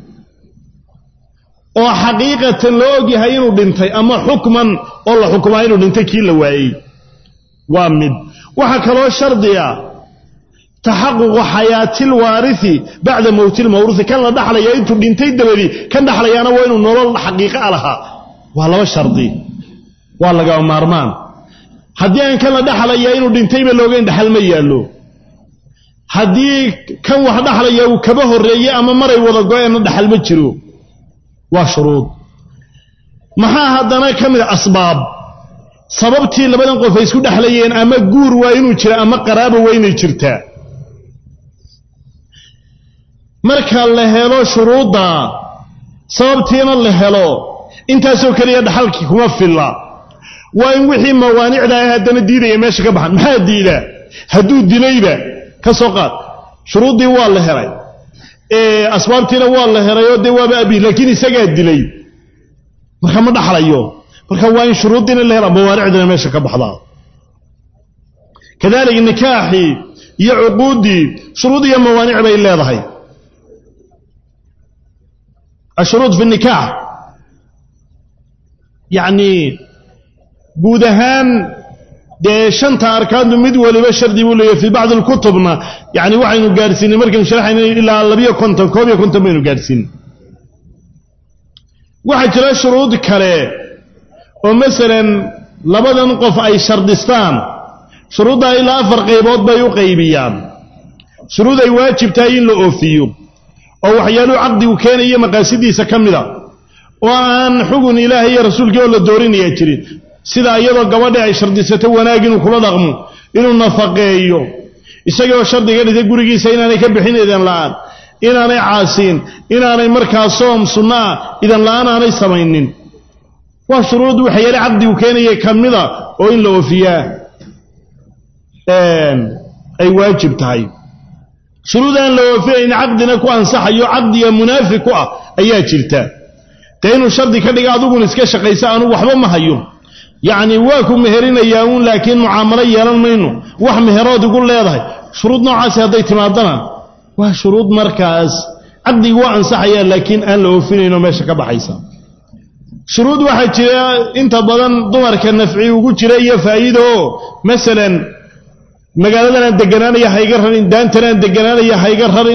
oo xaqiiqatan la ogyahay inuu dhintay ama xukman oo la xukumaa inuu dhintay kii la waayey waa mid waxaa kaloo shardiga taxaququ xayaatilwaarihi bacda mowtilmawruuhi kan la dhaxlaya intuu dhintay dabadii kan dhaxlayaana waa inuu nolol xaqiiqa a lahaa waa laba shardi waa lagaba maarmaan haddii aan kan la dhaxlaya inuu dhintayba loogayn dhaxal ma yaallo haddii kan wax dhaxlaya uu kaba horreeye ama maray wada go-eenna dhaxal ma jiro waa shuruud maxaa haddana ka mid a asbaab sababtii labadan qof ay isku dhexlayeen ama guur waa inuu jira ama qaraaba waa inay jirtaa marka la helo shuruudda sababtiina la helo intaasoo keliya dhaxalkii kuma filla waa in wixii mawaanicda ah haddana diidaya meesha ka baxan maxaa diida hadduu dilayba ka soo qaad shuruuddii waa la helay asbaabtiina waa la helayoo dee waaba abi laakiin isagaa dilay marka ma dhaxlayo marka waa in shuruuddiina la helaa mawaanicdina meesha ka baxdaa kadalika nikaaxii iyo cuquuddii shuruud iyo mawaanic bay leedahay ashuruud fi nikaax yacnii guud ahaan dee shanta arkaantu mid waliba shardi buu leeyahy fii bacdi alkutubna yani waxaynu gaadhsiinay markaynu sharaxayna ilaa labiyo konton koob iyo konton baynu gaadhsiinay waxaa jira shuruud kale oo masalan labadan qof ay shardistaan shuruuddaa ilaa afar qaybood bay u qaybiyaan shuruud ay waajib tahay in la oofiyo oo waxyaaluhu caqdigu keenaya maqaasidiisa ka mida oo aan xugun ilaahay iyo rasuulkii oo la doorinayaa jirin sida iyadoo gabadhi ay shardisato wanaag inuu kula dhaqmo inuu nafaqeeyo isagoo shardiga dhigtay gurigiisa inaanay ka bixin idan la'aan inaanay caasiin inaanay markaa soom sunno ah idan la'aan aanay samaynin waa shuruud waxyaale caqdigu keenaya ka mida oo in la oofiyaa ay waajib tahay shuruud aan la oofinayn caqdina ku ansaxayo caqdiga munaafi ku ah ayaa jirta dee inuu shardi ka dhiga adiguna iska shaqaysa anugu waxba ma hayo yacni waa ku meherinayaa uun laakiin mucaamalo yeelan mayno wax meherood igu leedahay shuruud noocaasi hadday timaadana waa shuruud markaas caqdigi waa ansaxayaa laakiin aan la oofinayno meesha ka baxaysa shuruud waxaa jira inta badan dumarka nafci ugu jira iyo faa'iida oo masalan magaaladanaan deganaanaya hayga rarin daantanaan deganaanaya hayga rarin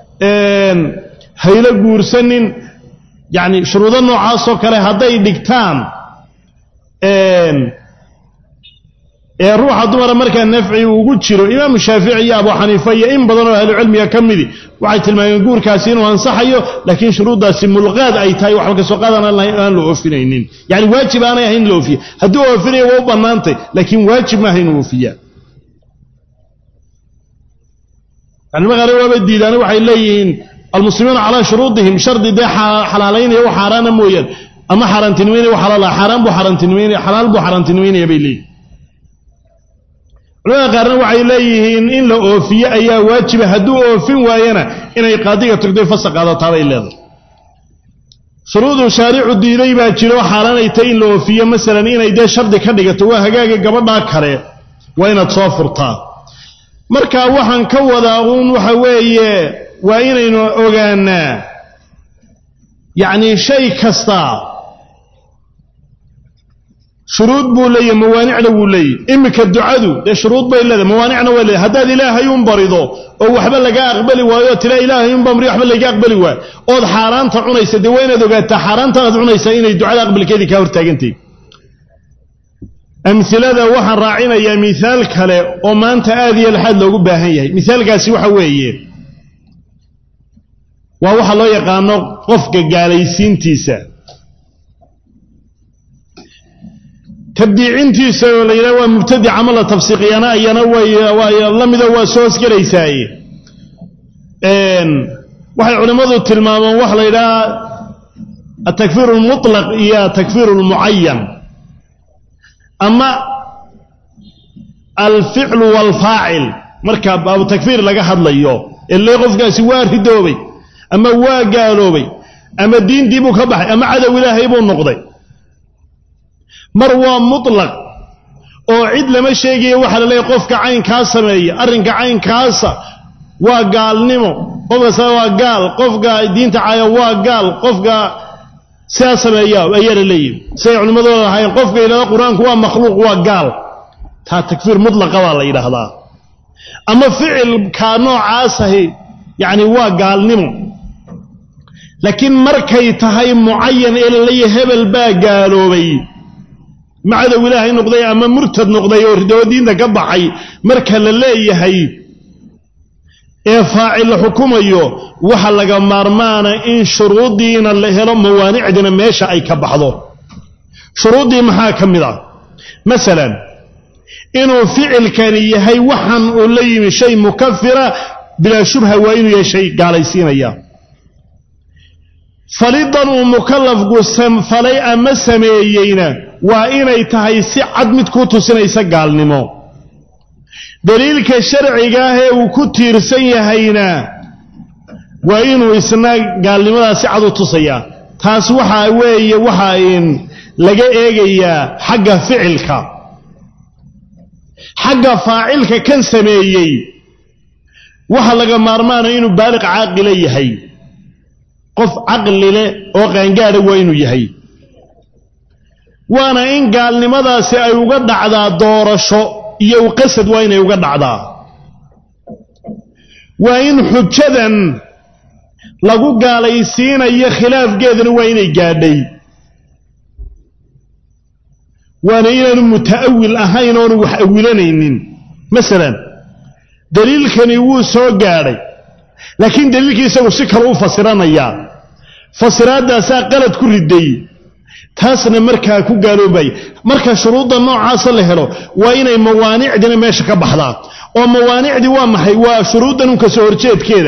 hayla guursanin yacni shuruudo noocaasoo kale hadday dhigtaan ee ruuxa dumara markaa nafci ugu jiro imaamu shaafici iyo abu xaniifa iyo in badan oo ahlucilmiga ka midi waxay tilmaameen guurkaasi inuu ansaxayo laakiin shuruuddaasi mulqaad ay tahay waxba kasoo qaadaan aan la oofinaynin yani waajib aanay ahayn in la oofiya hadduu oofinayo waa u bannaantay laakiin waajib maaha inuu oofiya culimada qaar waaba diidaane waxay leeyihiin almuslimuuna calaa shuruudihim shardi dee xalaalaynaya wax xaaraana mooyaan ama xaaraantinimaynaya wax xalaala xaaraan buu xaaraantinimaynaya xalaal buu xaaraantinimaynaya bay leeyihin culamada qaarna waxay leeyihiin in la oofiye ayaa waajiba hadduu oofin waayana inay qaadiga tagtay fasa qaadataa bay leedahay shuruuduu shaaricu diiday baa jiro xaaraanay tay in la oofiyo masalan inay dee shardi ka dhigato waa hagaaga gabadhaa kale waa inaad soo furtaa marka waxaan ka wadaa uun waxa weeye waa inaynu ogaanaa yacnii shay kasta shuruud buu leeyahy mawaanicna wuu leeyahy iminka ducadu dee shuruud bay leedahay mawaanicna waa leedahay haddaad ilaahay un barido oo waxba laga aqbali waayo oo tila ilaahay un bamri waxba laga aqbali waayo ood xaaraanta cunaysa dee waa inaad ogaataa xaaraanta aad cunaysaa inay ducada aqbalkeedii kaa hortaagantahy amhilada waxaan raacinayaa mihaal kale oo maanta aad iyo laxaad loogu baahan yahay mihaalkaasi waxa weeye waa waxa loo yaqaano qofka gaalaysiintiisa tabdiicintiisa oo la yidhaha waa mubtadic ama la tafsiiqiyana ayana way la mido waa soo hosgelaysaaye waxay culimmadu tilmaamaan waxa la yidhaha atakfiir almutlaq iyo atakfiir almucayan ama alficlu waalfaacil marka baabu takfiir laga hadlayo ile qofkaasi waa ridoobay ama waa gaaloobay ama diintii buu ka baxay ama cadow ilaahay buu noqday mar waa mutlaq oo cid lama sheegayo waxaa la leeyahy qofka caynkaa sameeya arrinka caynkaasa waa gaalnimo qofkaas waa gaal qofka diinta caya waa gaal qofka sidaa sameeya ayaa la leeyihi siday culimmadooda lahaayeen qofka yidhahda qur-aanku waa makhluuq waa gaal taa takfiir mutlaqa baa la yidhaahdaa ama ficilka noocaasahi yacni waa gaalnimo laakiin markay tahay mucayan ee laleeyahy hebel baa gaaloobay macadow ilaahay noqday ama murtad noqday oo ridoo diinta ka baxay marka la leeyahay ee faacil la xukumayo waxa laga maarmaana in shuruuddiina la helo mawaanicdina meesha ay ka baxdo shuruuddii maxaa ka mid ah masalan inuu ficilkani yahay waxan uu la yimi shay mukafira bilaa shubha waa inuu yahay shay gaalaysiinaya falidan uu mukallafku falay ama sameeyeyna waa inay tahay si cad mid ku tusinaysa gaalnimo daliilka sharciga ah ee uu ku tiirsan yahayna waa inuu isna gaalnimadaa si cad u tusayaa taas waxaa weeye waxa in laga eegayaa xagga ficilka xagga faacilka kan sameeyey waxa laga maarmaana inuu baaliq caaqila yahay qof caqli leh oo qaangaadha waa inuu yahay waana in gaalnimadaasi ay uga dhacdaa doorasho iyo uqasad waa inay uga dhacdaa waa in xujadan lagu gaalaysiinayo khilaafkeedana waa inay gaadhay waana inaanu muta'awil ahayn oonu wax awilanaynin masalan daliilkani wuu soo gaadhay laakiin daliilkii isagu si kale u fasiranayaa fasiraaddaasaa qalad ku riday taasna markaa ku gaaloobaya marka shuruudda noocaasa la helo waa inay mawaanicdina meesha ka baxdaa oo mawaanicdii waa maxay waa shuruuddan un ka soo horjeedkeeda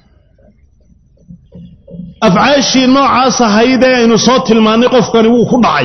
afcaashii noocaas ahayd ee aynu soo tilmaannay qofkani wuu ku dhacay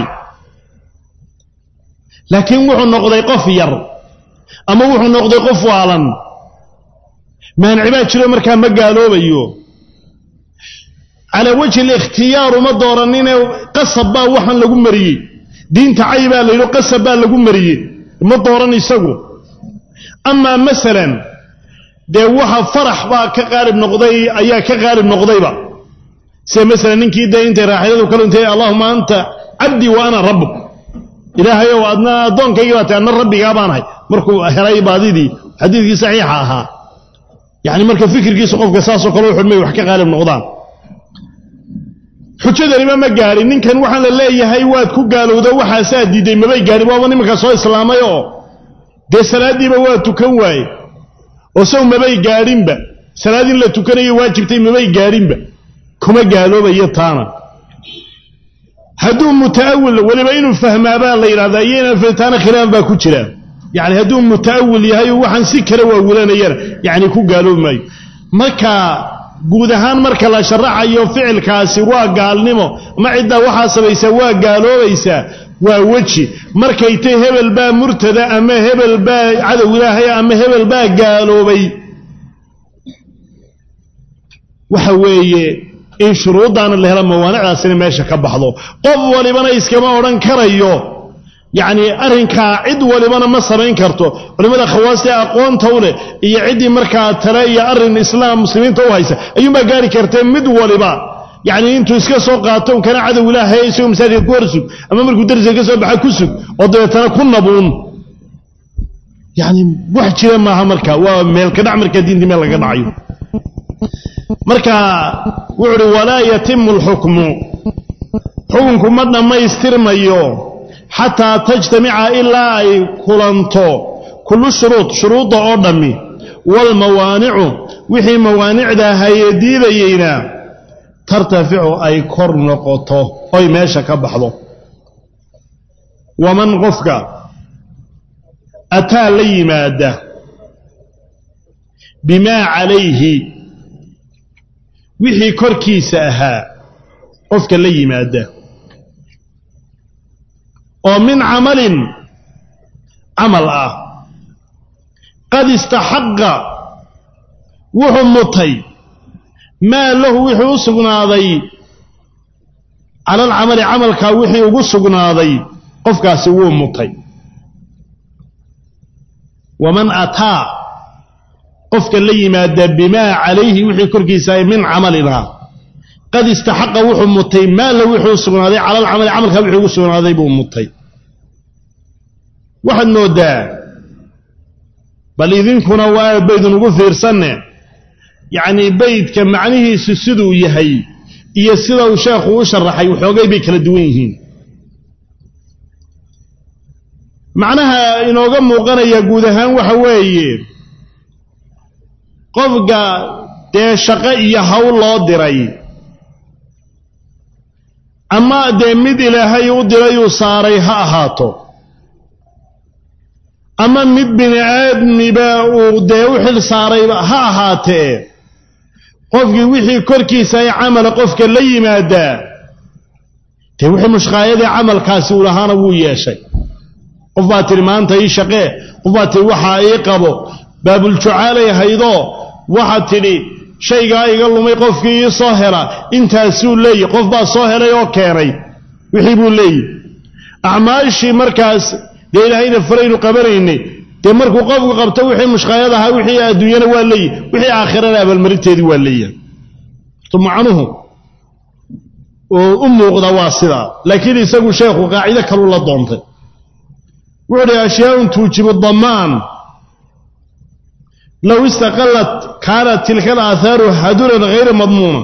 laakiin wuxuu noqday qof yar ama wuxuu noqday qof waalan maanici baa jiro markaa ma gaaloobayo calaa wajhi alikhhtiyaaru ma dooranine qasab baa waxaan lagu mariyey diinta cay baa la yidhi qasab baa lagu mariyey ma dooran isagu amaa masalan dee waxa farax baa ka qaalib noqday ayaa ka qaalib noqdayba sida masalan ninkii dee intay raaxiladu ka luntay allahuma anta cabdii wa ana rabbuk ilaahayow adna addoonkaygii baa tay adna rabbigaa baanahay markuu helay baadidii xadiidkii saxiixa ahaa yacni marka fikirkiisu qofka saasoo kale u xidhmay wax ka qaalib noqdaan xujadaniba ma gaadhin ninkan waxaan la leeyahay waad ku gaalowda waxaasaa diiday mabay gaadhin waaba nimanka soo islaamay oo dee salaaddiiba waa tukan waaye oo saw mabay gaadhinba salaad in la tukanayo waajibtay mabay gaadhinba kuma gaaloobayo taana hadduu muta'awil weliba inuu fahmaabaa la yidhahdaa iyo inaan fahtaana khilaaf baa ku jira yacni hadduu muta'awil yahay oo waxaan si kale waawilanayana yacni ku gaaloobi maayo marka guud ahaan marka la sharaxayo ficilkaasi waa gaalnimo ama ciddaa waxaa sabaysaa waa gaaloobaysaa waa weji markay tay hebel baa murtada ama hebel baa cadow ilaahaya ama hebel baa gaaloobay waxa weeye in shuruuddaana la helo mawaanicdaasina meesha ka baxdo qof walibana iskama odhan karayo yacni arrinkaa cid walibana ma samayn karto culimmada khawaasta ee aqoonta u leh iyo ciddii markaa tale iyo arrin islaam muslimiinta u haysa ayuunbaa gaari kartee mid waliba yacni intuu iska soo qaato kana cadow ilaahay isagoo masaajidka ku hor sug ama markuu darsiga ka soo baxa ku sug oo dabeetana ku nabuun yacni wax jira maaha marka waa meelka dhac markaa diintii meel laga dhacayo marka wuxu uhi walaa yatimu alxukmu xukunku ma dhammaystirmayo xataa tajtamica ilaa ay kulanto kullu shuruud shuruudda oo dhammi waalmawaanicu wixii mawaanicda haye diidayeyna tartaficu ay kor noqoto oy meesha ka baxdo waman qofka ataa la yimaada bimaa calayhi wixii korkiisa ahaa qofka la yimaada oo min camalin camal ah qad istaxaqa wuxuu mutay maa lahu wixii u sugnaaday cala alcamali camalkaa wixii ugu sugnaaday qofkaasi wuu mutay waman ataa qofka la yimaada bimaa calayhi wixii korkiisa ay min camalina qad istaxaqa wuxuu mutay maa lahu wixii u sugnaaday cala alcamali camalkaa wixii ugu sugnaaday buu mutay waxaad mooddaa bal idinkuna waa baydun ugu fiirsanne yacnii beydka macnihiisu siduu yahay iyo sida uu sheekhu u sharaxay waxoogay bay kala duwan yihiin macnaha inooga muuqanaya guud ahaan waxa weeye qofka dee shaqo iyo hawl loo diray ama dee mid ilaahay u dirayuu saaray ha ahaato ama mid bini aadmiba uu dee u xil saarayba ha ahaatee qofkii wixii korkiisa ay camala qofka la yimaadaa dee wixii mushqaayadii camalkaasi uu lahaana wuu yeeshay qof baa tidhi maanta ii shaqee qof baa tidhi waxaa ii qabo baabuljucaalay haydoo waxaad tidhi shaygaa iga lumay qofkii ii soo hela intaasuu leeyahy qof baa soo helay oo keenay wixii buu leeyahy acmaashii markaas dee ilaahayna faraynu qabanaynay dee markuu qofku qabto wixii mushqaayad ahaa wixii adduunyana waa leeyahy wixii aakhirana abaalmarinteedii waa leeyahay to macnuhu oo u muuqda waa sidaa laakiin isagu sheekhu qaacido kaluu la doontay wuxuu dhi ashyaaun tuujibu damaan low istaqalat kaanat tilka alaahaaru haduran hayra madmuuna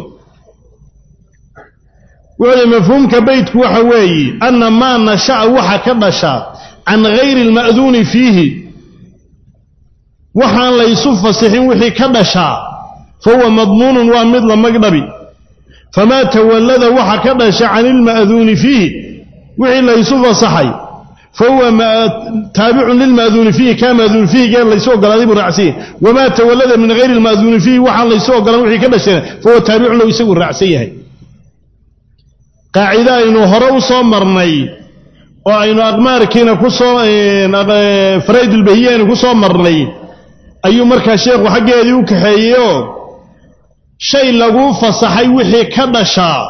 wuxuu dhi mafhuumka beytku waxa weeye anna maa nasha'a waxa ka dhasha can hayri alma'duuni fiihi waxaan laysu fasixin wixii ka dhashaa fa huwa madmuunun waa mid la magdhabi famaa tawallada waxa ka dhasha can ilma'duuni fiihi wixii laysu fasaxay fahuwa taabicun lilma'duuni fiihi kaa ma'duun fiihigee laysu ogolaaday buu raacsan yahay wamaa tawallada min hayri alma'duuni fiihi waxaan laysu ogolaan wixii ka dhashana fahuwa taabicun lahu isagu raacsan yahay qaacido aynu hore u soo marnay oo aynu aqmaarkiina ku soo faraydulbahiye aynu ku soo marnay ayuu markaa sheekhu xaggeedii u kaxeeyeyoo shay laguu fasaxay wixii ka dhashaa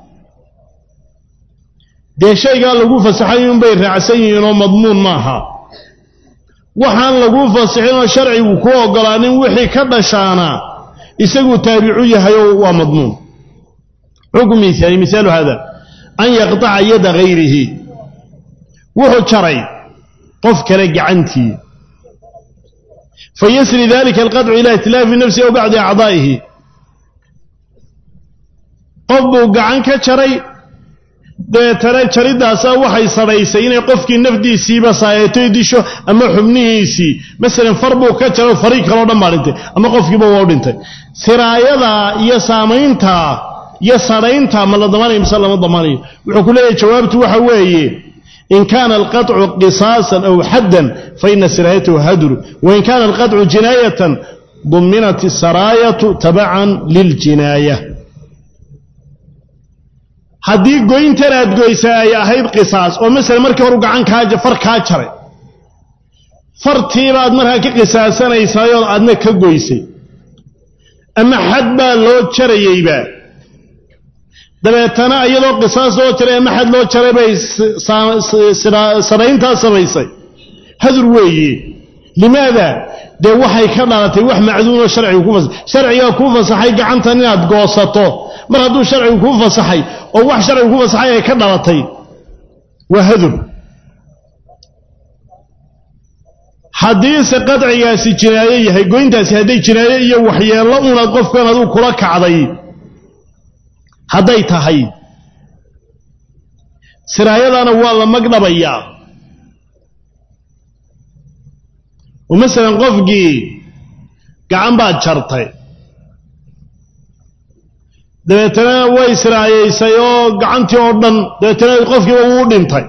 dee shaygaa laguu fasaxay unbay raacsan yihiin oo madmuun maaha waxaan laguu fasixinoo sharcigu ku ogolaanin wixii ka dhashaana isaguu taabicu yahay oo waa madmuun xukm miaali misaalu hada an yaqطaca yada hayrihi wuxuu jaray qof kale gacantii fayasri dalika alqaطcu ila itilaafi nafsihi aw bacdi acdaa'ihi qof buu gacan ka jaray deetana jariddaasa waxay sadhaysay inay qofkii nafdiisiiba saayeetoy disho ama xubnihiisii masalan far buu ka jaro fariig kaloo dhan baa dhintay ama qofkiiba waa u dhintay siraayadaa iyo saamayntaa iyo sadhayntaa ma la damaanayo mise lama damaanayo wuxuu ku leeyahay jawaabtu waxa weeye in kaana alqaطcu qisaasan aw xaddan faina siraayatahu hadru wain kaana alqaطcu jinaayatan duminat isaraayatu tabacan liljinaaya haddii goyntan aad goysa ay ahayd qisaas oo masala markii horu gacan kaa far kaa jaray fartiibaad markaa ka qisaasanaysaayoo aadna ka goysay ama xad baa loo jarayeyba dabeetana iyadoo qisaas loo jaray ama xad loo jaray bay sarayntaa samaysay hadur weeye limaada dee waxay ka dhalatay wax macduunoo sharcigu ku fasaxay sharcigaa kuu fasaxay gacantan inaad goosato mar hadduu sharcigu kuu fasaxay oo wax sharcigu ku fasaxay ay ka dhalatay waa hadur haddiise qadcigaasi jinaayo yahay goyntaasi hadday jinaayo iyo waxyeello unaad qofkan aduu kula kacday hadday tahay siraayadana waa la magdhabayaa oo masalan qofkii gacan baad jartay dabeetana way siraayaysay oo gacantii oo dhan dabeetana qofkiiba wuu dhintay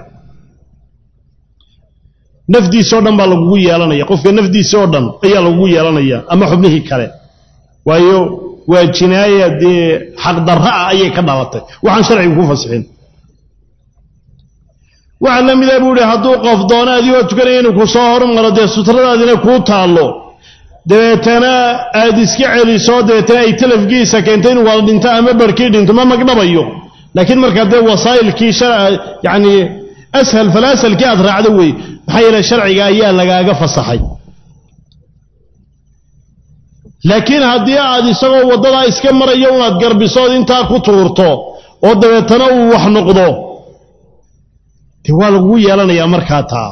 nafdiisoo dhan baa lagugu yeelanaya qofka nafdiisa oo dhan ayaa lagugu yeelanaya ama xubnihii kale waayo waa jinaaya dee xaqdarra ah ayay ka dhalatay waxaan sharcigu ku fasixin waxaa la mida buu ihi hadduu qof doono adigoo tukanaya inuu ku soo hormaro dee sutradaadina kuu taallo dabeetana aad iska celiso dabeetana ay talafkiisa keento inuu wada dhinto ama barhkii dhinto ma magdhabayo laakiin markaa dee wasaa'ilkii yacni ashal falaasalkii aad raacdo wey maxaa yeele sharciga ayaa lagaaga fasaxay laakiin haddii aad isagoo waddadaa iska marayo unaad garbisood intaa ku tuurto oo dabeetana uu wax noqdo dee waa lagugu yeelanayaa markaa taa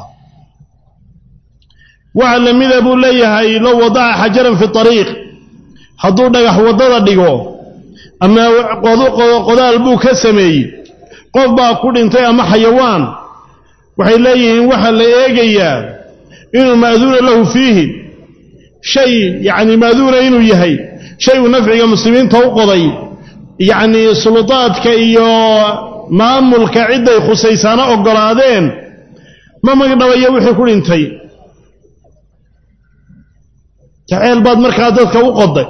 waxaa la mida buu leeyahay low wadaca xajaran fi ariiq hadduu dhagax waddada dhigo ama qodaal buu ka sameeyey qof baa ku dhintay ama xayawaan waxay leeyihiin waxaa la eegayaa inuu ma'duuna lahu fiihi shay yacni ma'duuna inuu yahay shay uu nafciga muslimiinta u qoday yacnii suldaadka iyo maamulka cidday khusaysaana oggolaadeen ma magdhabayo wixii ku dhintay jaceyl baad markaa dadka u qoday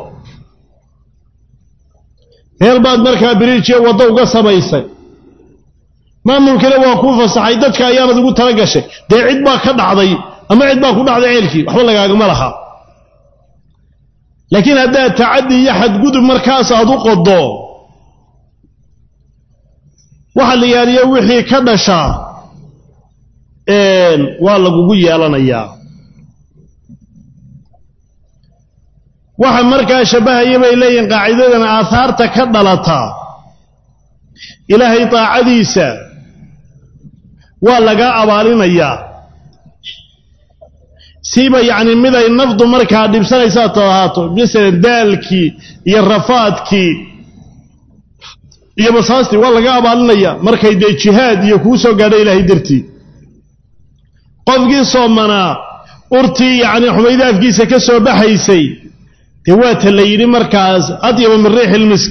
meel baad markaa biriijiya waddo uga samaysay maamulkiina waa kuu fasaxay dadka ayaanad ugu tala gashay dee cid baa ka dhacday ama cid baa ku dhacday ceelkii waxba lagaagama laha laakiin haddaad tacaddi iyo xadgudub markaas aad u qodo waxa la yaaliyo wixii ka dhashaa waa lagugu yeelanayaa waxa markaa shabbahaya bay leeyihin qaacidadan aahaarta ka dhalata ilaahay daacadiisa waa laga abaalinayaa siiba yacni miday nafdu markaa dhibsanaysaa tahaato masalan daalkii iyo rafaadkii iyo basaastii waa laga abaalinayaa markay dee jihaad iyo kuu soo gaadha ilaahay dartii qofkii soomanaa urtii yacni xumayda afkiisa ka soo baxaysay dee waata la yidhi markaas adyaba min riixi ilmisk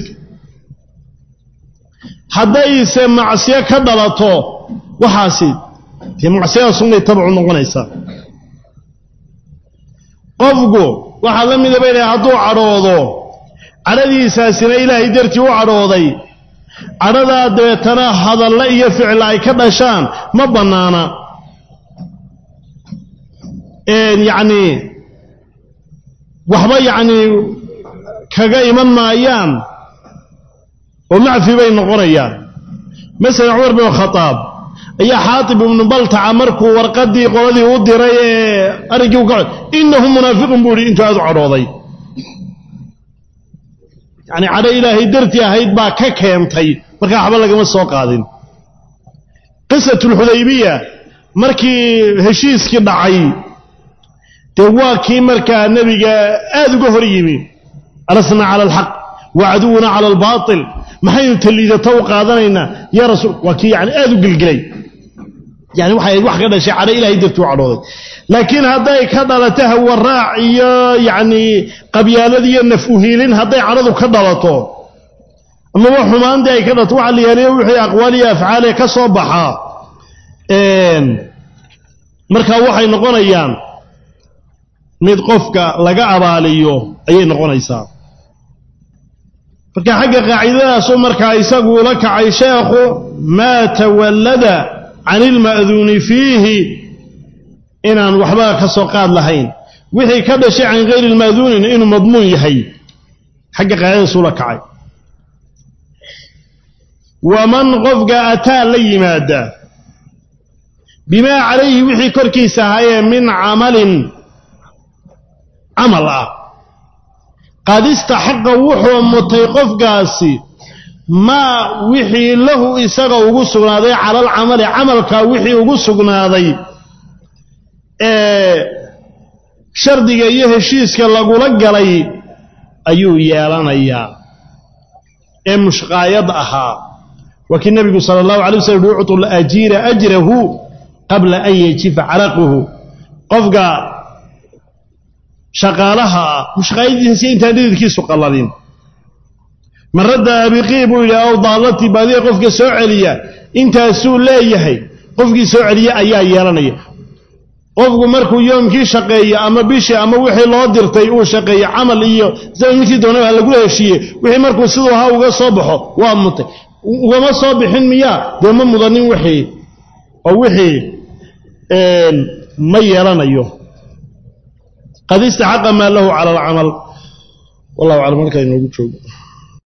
haddayse macsiyo ka dhalato waxaasi dee macsiyadaasunbay tabcu noqonaysaa qofku waxaa la mida bay hadduu cadhoodo cadhadiisaasina ilaahay dartii u cadhooday cadhadaa dabeetana hadalle iyo ficla ay ka dhashaan ma bannaana yacnii waxba yacnii kaga iman maayaan oo macfi bay noqonayaan masalan cumar bin khadaab ayaa xaatib ibnu baltaca markuu warqaddii qoladii u diray ee arrinkii u ka innahu munaafiqun buu ihi intuu aad u cadhooday yacni cadho ilaahay dartii ahayd baa ka keentay markaa waxba lagama soo qaadin qisatulxudaybiya markii heshiiskii dhacay dee waa kii markaa nebiga aad uga hor yimi alasna cala alxaq wa caduwuna cala albaatil maxaynu taliidata u qaadanaynaa yaa rasuul waa kii yani aad u gelgelay yani waxay wax ka dhashay cadho ilahay dartuu cadhooday laakiin hadday ka dhalato hawaraac iyo yacni qabyaalad iyo naf uhiilin hadday cadhadu ka dhalato amaba xumaantii ay ka dhalato waxa la yaaliyo wixii aqwaal iyo afcaalee ka soo baxaa markaa waxay noqonayaan mid qofka laga abaaliyo ayay noqonaysaa marka xagga qaacidadaasu markaa isagu ula kacay sheekhu maa tawallada can ilma'duuni fiihi inaan waxba ka soo qaad lahayn wixii ka dhashay can hayri ilma'duunin inuu madmuun yahay xagga qaacidadaas ula kacay waman qofka ataa la yimaada bimaa calayhi wixii korkiisa ahaayee min camalin camal ah qad istaxaqa wuxuu mutay qofkaasi maa wixii lahu isaga ugu sugnaaday cala alcamali camalkaa wixii ugu sugnaaday ee shardiga iyo heshiiska lagula galay ayuu yeelanayaa ee mushqaayad ahaa waa kii nebigu sala allahu alay waslm uhi uctu lajiira ajrahu qabla an yajifa caraquhu qofka shaqaalaha ah mushqaayadiisa intaan dhididkiisu qalladin maradda abiqii buu yidhi aw daalatii baadiya qofka soo celiya intaasuu leeyahay qofkii soo celiya ayaa yeelanaya qofku markuu yoomkii shaqeeyo ama bishii ama wixii loo dirtay uu shaqeeyo camal iyo ninkii doonaba lagula heshiiye wixii markuu siduu ahaa uga soo baxo waa mutay ugama soo bixin miyaa dee ma mudanin wixii oo wixii ma yeelanayo qad istaxaqa maa lahu cala alcamal wallahu aclam halkaa inoogu joogo